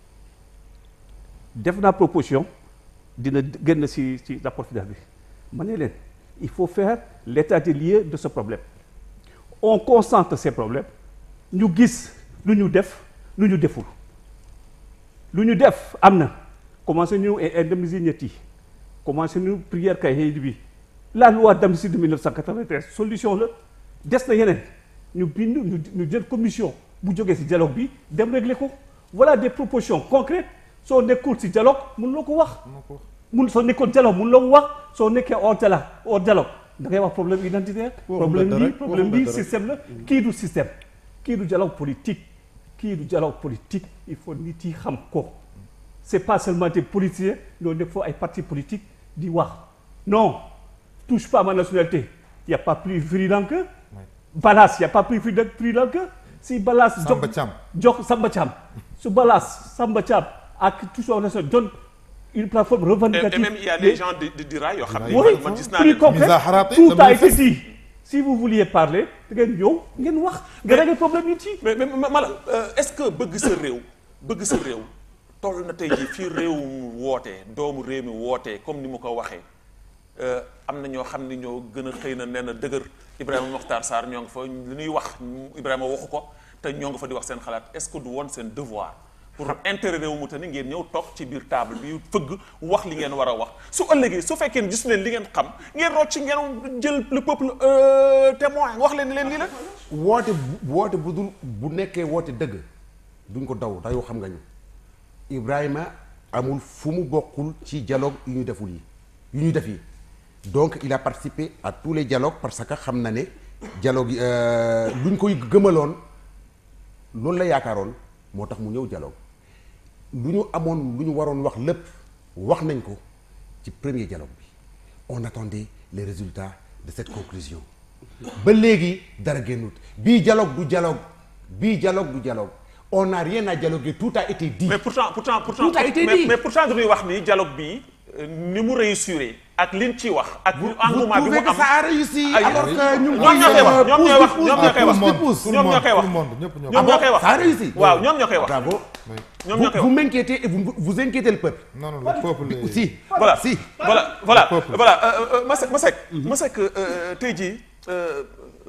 def naa proposition dina génn ci ci rapport final bi ma ne leen il faut faire l'état des lieux de ce problème on concentre ces problèmes ñu gis lu ñu def lu ñu deful lu ñu def am na commencé ñu indemniser ñett yi commencé ñu prière kay bi la loi d'amnistie de 1993 solution la des na yeneen ñu bind ñu ñu jël commission bu jógee ci dialogue bi dem régler ko voilà des propositions concrètes soo nekkul ci dialogue mun loo ko wax mun soo nekkul dialogue mun loo ko wax soo nekkee hors dialogue hors dialogue da ngay wax problème identitaire problème dara bi rek, problème waxuma bi dara. système la kii du système kii du dialogue politique kii du dialogue politique il faut nit yi xam ko c'est pas seulement des politiciens ñoo nekk foofu ay partis politiques di wax non touche pas à ma nationalité il y a pas plus virulent que Balas il y a pas plus virulent que si Balas jox Samba Thiam. jox Samba Thiam su Balas Samba Thiam ak touche pas à ma nationalité donne une plateforme et, revendicative et même il y a des gens de de Dira yoo xam ne oui man gis naa plus leen concret Misa Harate, tout le a été manifeste. dit si vous vouliez parler da ngeen ñëw ngeen wax nga régler problème yi ci mais mais ma- Malal euh, est-ce que bëgg sa réew bëgg sa réew toll na tey jii fii réew mu wootee doomu réew mi wootee comme ni mu ko waxee euh, am na ñoo xam ni ñoo gën a xëy na nee na dëgër Ibrahima Mokhtar Sarr ñoo ngi fa li ñuy wax Ibrahima waxu ko te ñoo ngi fa di wax seen xalaat est-ce que du woon seen devoir pour intérêt réew mu te ni ngeen ñëw toog ci biir table bi fëgg wax li ngeen war a wax su ëllëgee su fekkee ne gis leen li ngeen xam ngeen rocc ngeen jël le peuple euh, témoin wax leen ni leen lii la woote bu woote bu dul bu nekkee woote dëgg duñ ko daw dayoo xam nga ñu Ibrahima amul fu mu bokkul ci dialogue yu ñu deful yi yu ñu def yi donc il a participé à tous les dialogues parce que xam na ne dialogue yi euh, luñ koy gëmaloon loolu la yaakaaroon moo tax mu ñëw dialogue lu ñu amoon lu ñu waroon wax lépp wax nañ ko ci premier dialogue bi on attendait les résultats de cette conclusion ba léegi dara génnut bii dialogue du dialogue bii dialogue du dialogue on n'a rien à dialoguer tout a été dit mais pourtant pourtant pourtant Tout a été mais, dit. mais pourtant dañuy wax ni dialogue bi euh, ni mu réussir ak liñ ci wax ak vous engouement bi mu trouvez que am ça a réussi Ay, alors que ñu ngi ñoom ñoo koy wax ñoom ñooy wax ñoom ñoo koy wax tout le monde, ñoom ñoo koy wax tout le monde, ñëpp ñoo ñoom ñoo koy wax ça a réussi waaw ñoom ñoo koy wax bravo ñoom vous, ñoo koy vous wax m'inquiétez et vous, vous inquiétez le peuple non non le peuple est- si voilà si voilà voilà Le peuple. voilà euh, euh, Masek Masek Masek euh, tey jii euh,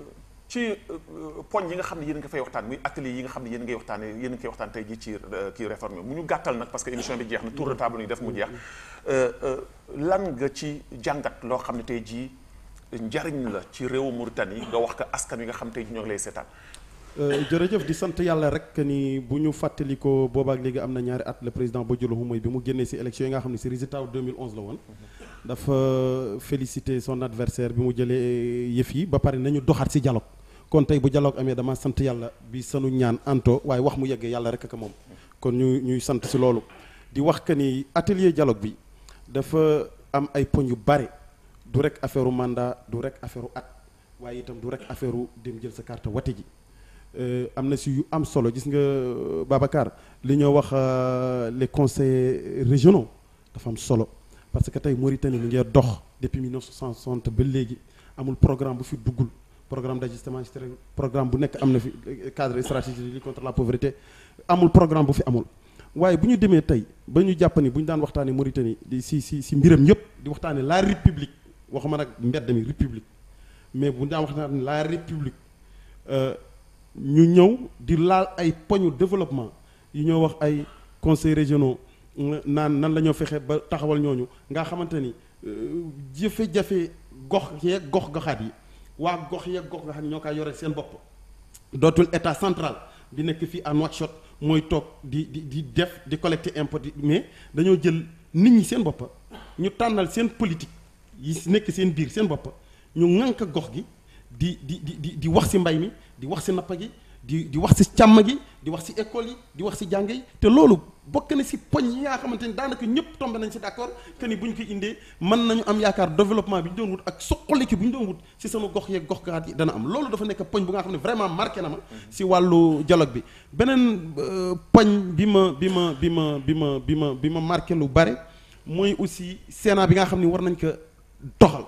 ci euh, poñ yi nga xam ne yéen a ngi fay waxtaan muy atelier yi nga xam ne yéen a ngay waxtaane yéen a ngi koy waxtaan tey jii ci euh, kii réforme mu ñu gàttal nag parce que émission bi jeex na tour de table ñu def mu jeex Euh, euh, lan nga ci jàngat loo xam ne tey jii njariñ la ci réewu Mauritanie nga wax ko askan wi nga xam tey jii ñoo ngi lay seetaan Euh, jërëjëf di sant yàlla rek ni bu ñu fàttali ko boobaak léegi am na ñaari at le président Bodiolo mooy bi mu génnee ci élection yi nga xam ne ci résultat wu 2011 la woon dafa féliciter son adversaire bi mu jëlee yëf yi ba pare nañu doxaat ci dialogue kon tey bu dialogue amee dama sant yàlla bi sanu ñaan anto waaye wax mu yeggee yàlla rek ak moom kon ñu ñuy sant ci loolu di wax que ni atelier dialogue bi dafa am ay poñ yu bare du rek affaire u mandat du rek affaire u at waaye itam du rek affaire u dem jël sa carte wate ji Euh, am na si yu am solo gis nga euh, Babacar li ñoo wax euh, les conseils régionaux dafa am solo parce que tey Mauritanie mi ngi dox depuis 1960 ba léegi amul programme bu fi duggul programme d'ajustement structurel programme bu nekk am na fi euh, cadre stratégique de lutte contre la pauvreté amul programme bu fi amul waaye bu ñu demee tey ba ñu jàpp ni bu ñu daan waxtaanee Mauritanie di si si si mbiram yëpp di waxtaanee la république waxuma nag mbedd mi république mais bu ñu daan waxtaanee la république. euh, ñu ñëw di laal ay poñu développement yi ñoo wax ay conseils régionaux naan nan la ñoo fexe ba taxawal ñooñu nga xamante ni euh, jafe-jafe gox yeeg gox goxaat yi waa gox yeeg gox goxaat yi ñoo koy yore seen bopp dootul état central bi nekk fii à Nouakchott mooy toog di di di def di collecter impôt di mais dañoo jël nit ñi seen bopp ñu tànnal seen politique yi nekk seen biir seen bopp ñu ŋànk gox gi di di di di di wax ci mbay mi di wax ci napp gi di di wax ci càmm gi di wax ci école yi di wax ci jàng yi te loolu bokk na ci poñ yi nga xamante ni daanaka ñëpp tombé nañ ci d'accord que ni bu ñu ko indee mën nañu am yaakaar développement bi ñu doon wut ak suqaliki bu ñu doon wut ci sama gox yeeg gox gaat yi dana am loolu dafa nekk poñ bu nga xam ne vraiment marqué na ma ci wàllu dialogue bi beneen euh, poñ bi ma bi ma bi ma bi ma bi ma bi ma marqué lu bare mooy aussi Sénat bi nga xam ne war nañ ko doxal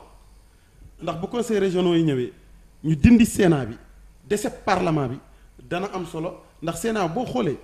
ndax bu conseil régionaux yi ñëwee ñu dindi Sénat bi dese parlement bi dana am solo ndax Sénat boo xoolee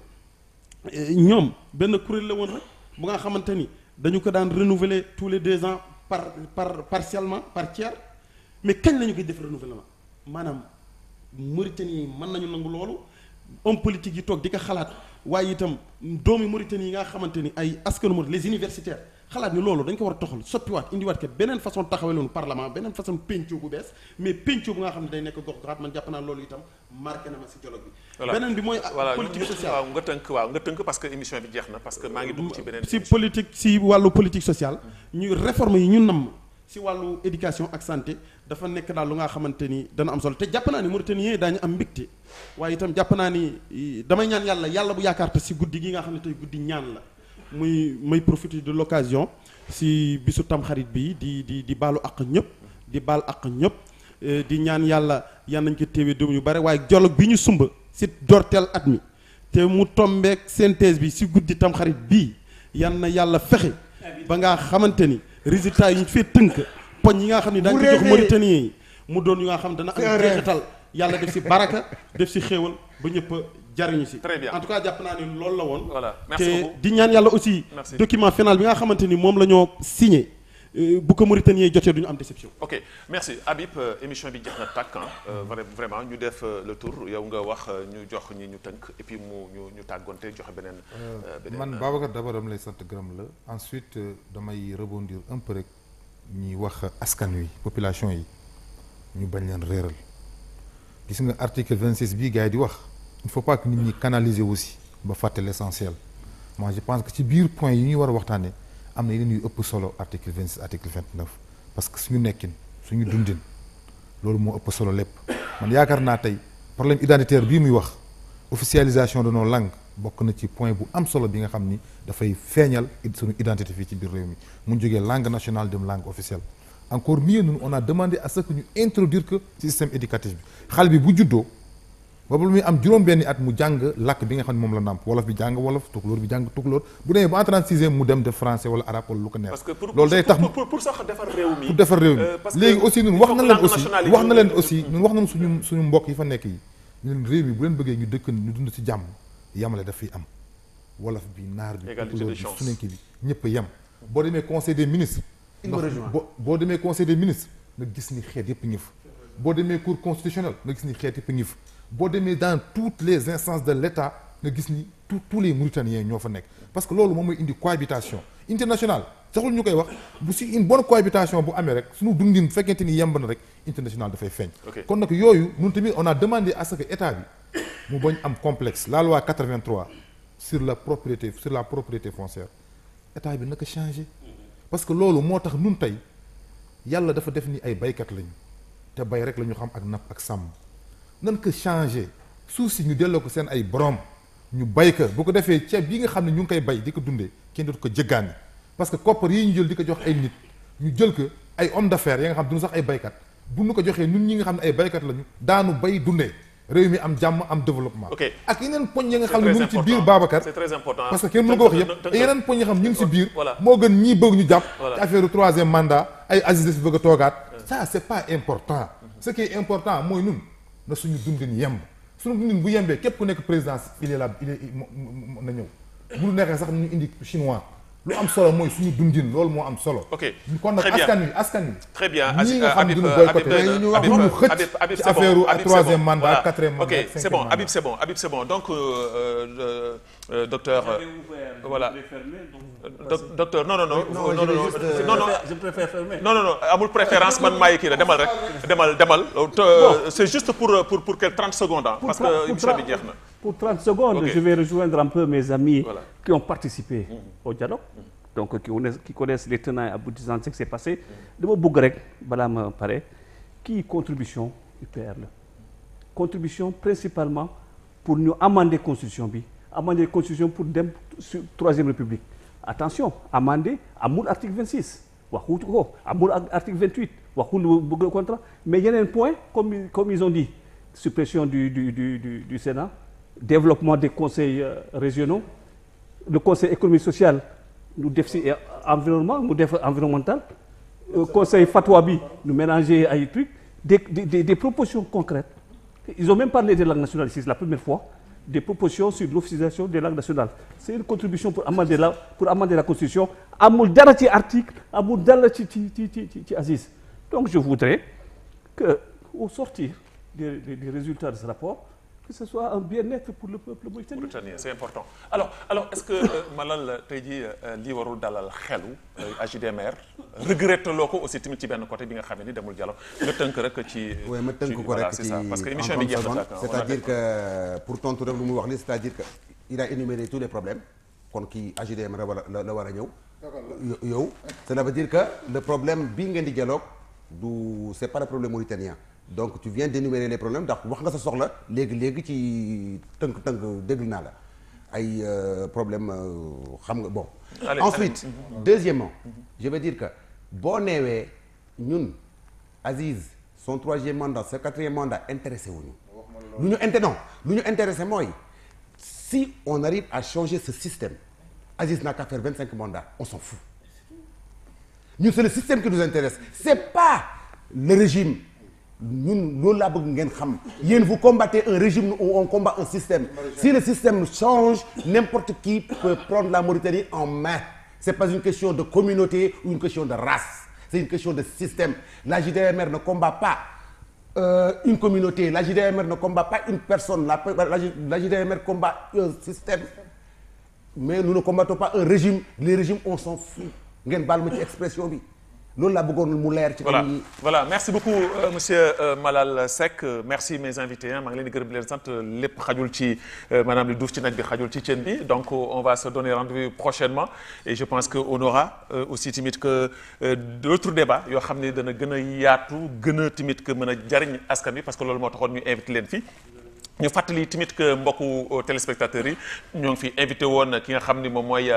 eh, ñoom benn kuréel la woon rek bu nga xamante ni dañu ko daan renouveler tous les deux ans par par partiellement par tiers mais kañ la ñu koy def renouvellement maanaam Mauritanie yi mën nañu nangu loolu homme politique yi toog di ko xalaat waaye itam doomi Mauritanie yi nga xamante ni ay askanu Mauritanie les universitaires xalaat ni loolu dañ ko war a toxal soppiwaat indiwaat ke beneen façon taxawee loonu parlement beneen façon péncoo bu bees mais péncoo bu nga xam ne day nekk gox goxaat man jàpp naa loolu itam marqué na ma si dialogue bi voilà beneen bi mooy voilà politique ñu- sociale waaw nga tënk waaw nga tënk parce que émission bi jeex na parce que maa ngi dugg ci beneen si émission. politique si wàllu politique sociale ñu réforme yi ñu namm si wàllu éducation ak santé dafa nekk daal lu nga xamante ni dana am solo te jàpp naa ni Mauritaniens daañu am mbégte waaye itam jàpp naa ni i, damay ñaan yàlla yàlla bu yaakaar te si guddi gi nga xam ne tey guddi ñaan la muy may profiter de l'occasion si bisu tamxarit bi di di di baalu ak ñëpp di baal ak ñëpp eh, di ñaan yàlla yan nañ ko téewee doom yu bare waaye dialogue bi ñu sumba si dorteel at mi te mu tombeek synthèse bi si guddi tamxarit bii yan na yàlla fexe ba nga xamante ni résultat yi ñu fee tënk poñ yi nga xam ne daañu ko jox Mauritaniens yi mu doon yu nga xam dana am jeexital yàlla def si baraka def si xéewal ba ñëpp a jariñu si Très bien. en tout cas jàpp naa ni loolu la woon Voilà, merci te beaucoup. di ñaan yàlla aussi Merci. document final bi nga xamante ni moom la ñoo signé euh, bu ko Mauritaniens yi jotee du ñu am déception ok merci Habib euh, émission bi jeex na tàkk ah euh, vra- vraiment ñu def euh, le tour yow nga wax euh, ñu jox ñi ñu tënk et puis mu ñu ñu tàggonte joxe beneen. euh, beneen man euh, Babacar d'abord dama lay sant gërëm la ensuite euh, damay rebondir un peu rek ñuy wax askan wi population yi ñu bañ leen réeral gis nga article 26 bii gars yi di wax il faut pas que nit ñi canaliser aussi ba fàtte l'essentiel moi je pense que ci biir point yi ñuy war a waxtaanee am na yeneen yu ëpp solo article 26 article 29 parce que suñu nekkin suñu dundin loolu moo ëpp solo lépp man yaakaar naa tey problème identitaire bii muy wax officialisation de nos langues bokk na ci point bu am solo bi nga xam ni dafay feeñal it- suñu identité fii ci biir réew mi mu jógee langue nationale dem langue officielle encore mieux ñun on a demandé à ce que ñu introduire que ci système éducatif bi xale bi bu juddoo boobu lu muy am juróom-benni at mu jàng làkk bi nga xam ne moom la nàmp wolof bi jàng wolof tukulóor bi jàng tukulóor bu demee ba en 36e mu dem def français wala arabe wala lu ko neex parce que pour loolu day tax pour, pour, pour sax defar réew mi. pour defar réew mi euh, parce que léegi aussi ñun il wax faut na que leen langue aussi nationale yi wax na ñu- leen aussi ñun wax nañu suñu suñu mbokk yi fa nekk yi ñun leen réew mi bu leen bëggee ñu dëkk ñu dund ci jàmm yamale daf fiy am wolof bi naar bi Égalité tukulóor de bi chance. sunenke bi ñëpp a yem boo demee conseil des ministres ndax boo boo demee conseil des ministres nga gis ni xeet yëpp ngi fa boo demee cour constitutionnelle nga gis ni xeet yëpp ngi fa boo demee dans toutes les instances de l'État nga gis ni tous tous les Mauritaniens ñoo fa nekk parce que loolu moom mooy indi cohabitation internationale saxul ñu koy wax bu si une bonne cohabitation bu amee rek suñu dundin bu fekkente ni yemb na rek international dafay feeñ Ok. kon nag yooyu ñun tamit on a demandé à ce que état bi mu bañ am complexe la loi 83 sur la propriété sur la propriété foncière état bi naka changé parce que loolu moo tax nun tey yàlla dafa def ni ay baykat lañu te bay rek la ñu xam ak napp ak sàmm nan ko changé suuf si ñu delloo ko seen ay borom ñu bay ko bu ko defee ceeb yi nga xam ne ñu ngi koy bay di ko dundee kenn dootu ko jëggaani parce que koppar yi ñu jël di ko jox ay nit ñu jël ko ay homme d'affaires ya nga xam duñu sax ay baykat bu ñu ko joxee ñun ñi nga xam ne ay baykat lañu daanu bay dundee réew mi am jàmm am développement Ok. ak yeneen poñ ya nga C'est xam ne très mu ngi ci biir important. Babacar c'est très important parce que kenn mënu ko wax yëpp te yeneen poñ yi xam ñu ngi si biir Voilà. moo gën ñii bëgg ñu jàpp Voilà. ci affaire troisième mandat ay Aziz si bëgg a toogaat ça c'est pas important ce qui est important mooy nun na suñu dundin yemb suñu dundin bu yembee képp ku nekk présidence il est là il est mo- mo- na ñëw bu ñu neexee sax ñu indi chinois lu am solo mooy suñu dundin loolu moo am solo Ok. kon nag Très bien. askan wi askan wi Très bien ñii nga xam Habib duñu Habib boycotté Habib ñu wax ñu xëcc Habib Habib ci c'est bon, affaire Habib, c'est troisième bon. mandat Voilà. quatrième mandat ok cinquième c'est bon mandat. Habib c'est bon Habib c'est bon donc euh, euh, euh, docteur euh, voilà doc- docteur non non non non non non non non Je préfère fermer. non non non amul préférence man maay kii la demal rek demal demal te- c'est juste pour pour pour quelques 30 secondes ah parce Pour que tra- pour émission bi tra- jeex na Pour 30 secondes, Ok. je vais rejoindre un peu mes amis Voilà. qui ont participé au dialogue, donc qui connaissent, qui connaissent les tenants et aboutissants de ce qui s'est passé. dama bëgg rek balaa ma pare kii contribution UPR la contribution principalement pour ñu amender constitution bi amender constitution pour dem sur troisième république attention amender amul article 26 waxu ko amul ak article 28 waxul bëgg le contrat mais yeneen point comme comme ils ont dit suppression du du du du, du Sénat développement des conseils euh, régionaux le conseil économique social ñu def si euh, environnement mu def environnemental euh, conseil fatwa bi ñu mélanger ay trucs des, des, des, des propositions concrètes ils ont même parlé des langues nationales ici c'est la première fois des propositions sur l'officialisation des langues nationales c'est une contribution pour amender la pour amender la constitution amul dara ci article amul dara ci ci ci ci ci ci Aziz donc je voudrais que au sortir des, des, des résultats de ce rapport que ce soit un bien-être pour le peuple mauritanien. Mauritanien c'est important alors alors est-ce que euh, Malal tey jii euh, lii warul dalal xelu euh, AJDMR regretté loo ko aussi tamit ci benn côté bi nga xam ne ni demul dialogue nga tënk rek ci. oui ma tënk ci- ko voilà, rek c'est ci ça parce que en émission bi 30 jeex na secondes. tàkk, on a c'est-à-dire fait- que pour tontu rek lu mu wax li c'est-à-dire que il a énuméré tous les problèmes kon kii AJDM la war a la la war a ñëw. yo- yow cela veut dire que le problème bii ngeen di dialogue du c'est pas le problème mauritanien donc tu viens d'énumérer les problèmes ndax wax nga sa soxla léegi léegi ci tënk-tënk déglu naa la ay euh, problème euh, xam nga bon. Allez, ensuite deuxièmement je veux dire que boo neewee ñun Aziz son troisième mandat son quatrième mandat intéressé wuñu lu ñu inté non lu ñu intéressé mooy si on arrive à changer ce système Aziz n'a qu'à faire vingt cinq mandats on s'en fout ñun c'est le système qui nous intéresse c'est pas le régime ñun loolu laa bëgg ngeen xam yéen vous combattez un régime ou on combat un système si le système change n'importe qui peut prendre la Mauritanie en main c'est pas une question de communauté ou une question de race c'est une question de système la JDMR ne combat pas euh, une communauté la JDMR ne combat pas une personne la la, la JDMR combat un système mais nous ne combattons pas un régime les régimes on s'en fout ngeen baal ma ci expression bi loolu laa bëggoon mu leer ci voilà kanam yi voilà merci beaucoup euh, monsieur euh, Malal Seck Euh, merci mes invités hein maa ngi leen di gërëm di leen sant lépp xajul ci euh, maanaam li duuf ci nag bi xajul ci cën bi donc euh, on va se donner rendez-vous prochainement et je pense que on aura euh, aussi tamit que euh, d'autres débats yoo xam ne dana gën a yaatu gën a tamit que mën a jariñ askan bi parce que loolu moo taxoon ñu invité leen fii ñu fàttali tamit que mbokku téléspectateurs yi ñoo ngi fi invité woon ki nga xam ni moom mooy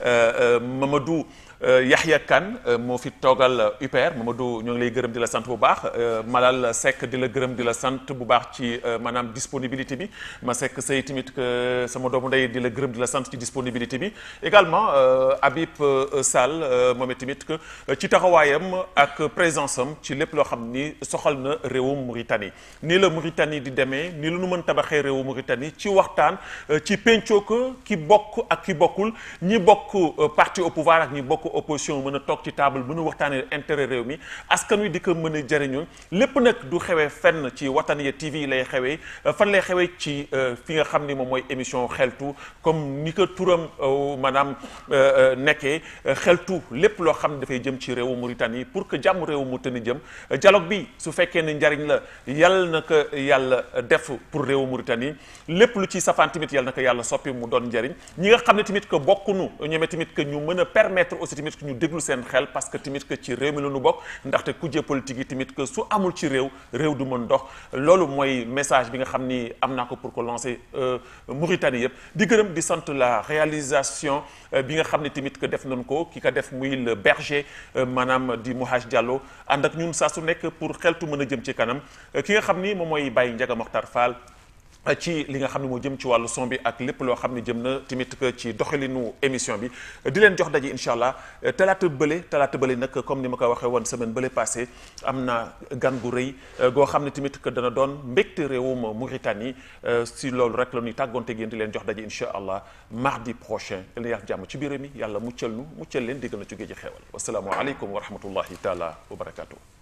Mamadou Yahya Kane moo fi toogal UPR Mamadou ñoo ngi lay gërëm di la sant bu baax Malal Seck di la gërëm di la sant bu baax ci maanaam disponibilité bi ma Seck say tamit que sama doomu ndey di la gërëm di la sant ci disponibilité bi également Habib Sall moom tamit que ci taxawaayam ak présence am ci lépp loo xam ni soxal na réewum Mauritanie nii la Mauritanie di demee nii la nu mën tabaxee réewu Mauritanie ci waxtaan ci pencoo ko ki bokk ak ki bokkul ñi bokk parti au pouvoir ak ñi bokk opposition mën a toog ci table mën a waxtaanee intérêt réew mi askan wi di ko mën a jëriñu lépp nag du xewee fenn ci Wataniya TV lay xewee fan lay xewee ci fi nga xam ni moom mooy émission xeltu comme ni ko turam maanaam nekkee xeltu lépp loo xam ne dafay jëm ci réewu Mauritanie pour que jàmm réewu Mauritanie jëm dialogue bi su fekkee ne njariñ la yàlla na ko yàlla def pour réewu Mauritanie lépp lu ci safaan tamit yàlla na ko yàlla soppi mu doon njariñ ñi nga xam ne tamit que bokkunu ñoome tamit que ñu mën a permettre aussi tamit que ñu déglu seen xel parce que tamit que ci réew mi la ñu bokk ndaxte kujje politique yi tamit que su amul ci réew réew du mën dox loolu mooy message bi nga xam ni am naa ko pour ko lancer Mauritanie yëpp di gërëm di sant la réalisation bi nga xam ne tamit que def nañ ko ki ka def muy le berger maanaam di Mouhaj Diallo ànd ak ñun saa su nekk pour xeltu mën a jëm ci kanam ki nga xam ni moom mooy Baye Ndiaga Mokhtar Fall ci li nga xam ne moo jëm ci wàllu son bi ak lépp loo xam ne jëm na tamit que ci doxalinu émission bi di leen jox daje incha allah talaata bële talaata bële nag comme ni ma ko waxee woon semaine bële passé am na gan gu rëy goo xam ne tamit que dana doon mbégte réewum Mauritanie si loolu rek la ñuy tàggoonte yéen di leen jox daje incha allah mardi prochain yal na yàlla jàmm ci biir mi yàlla muccal nu muccal leen diggal na ci géej gi xeewal wasalaamualeykum wa rahmatullahi taala wa barakatuh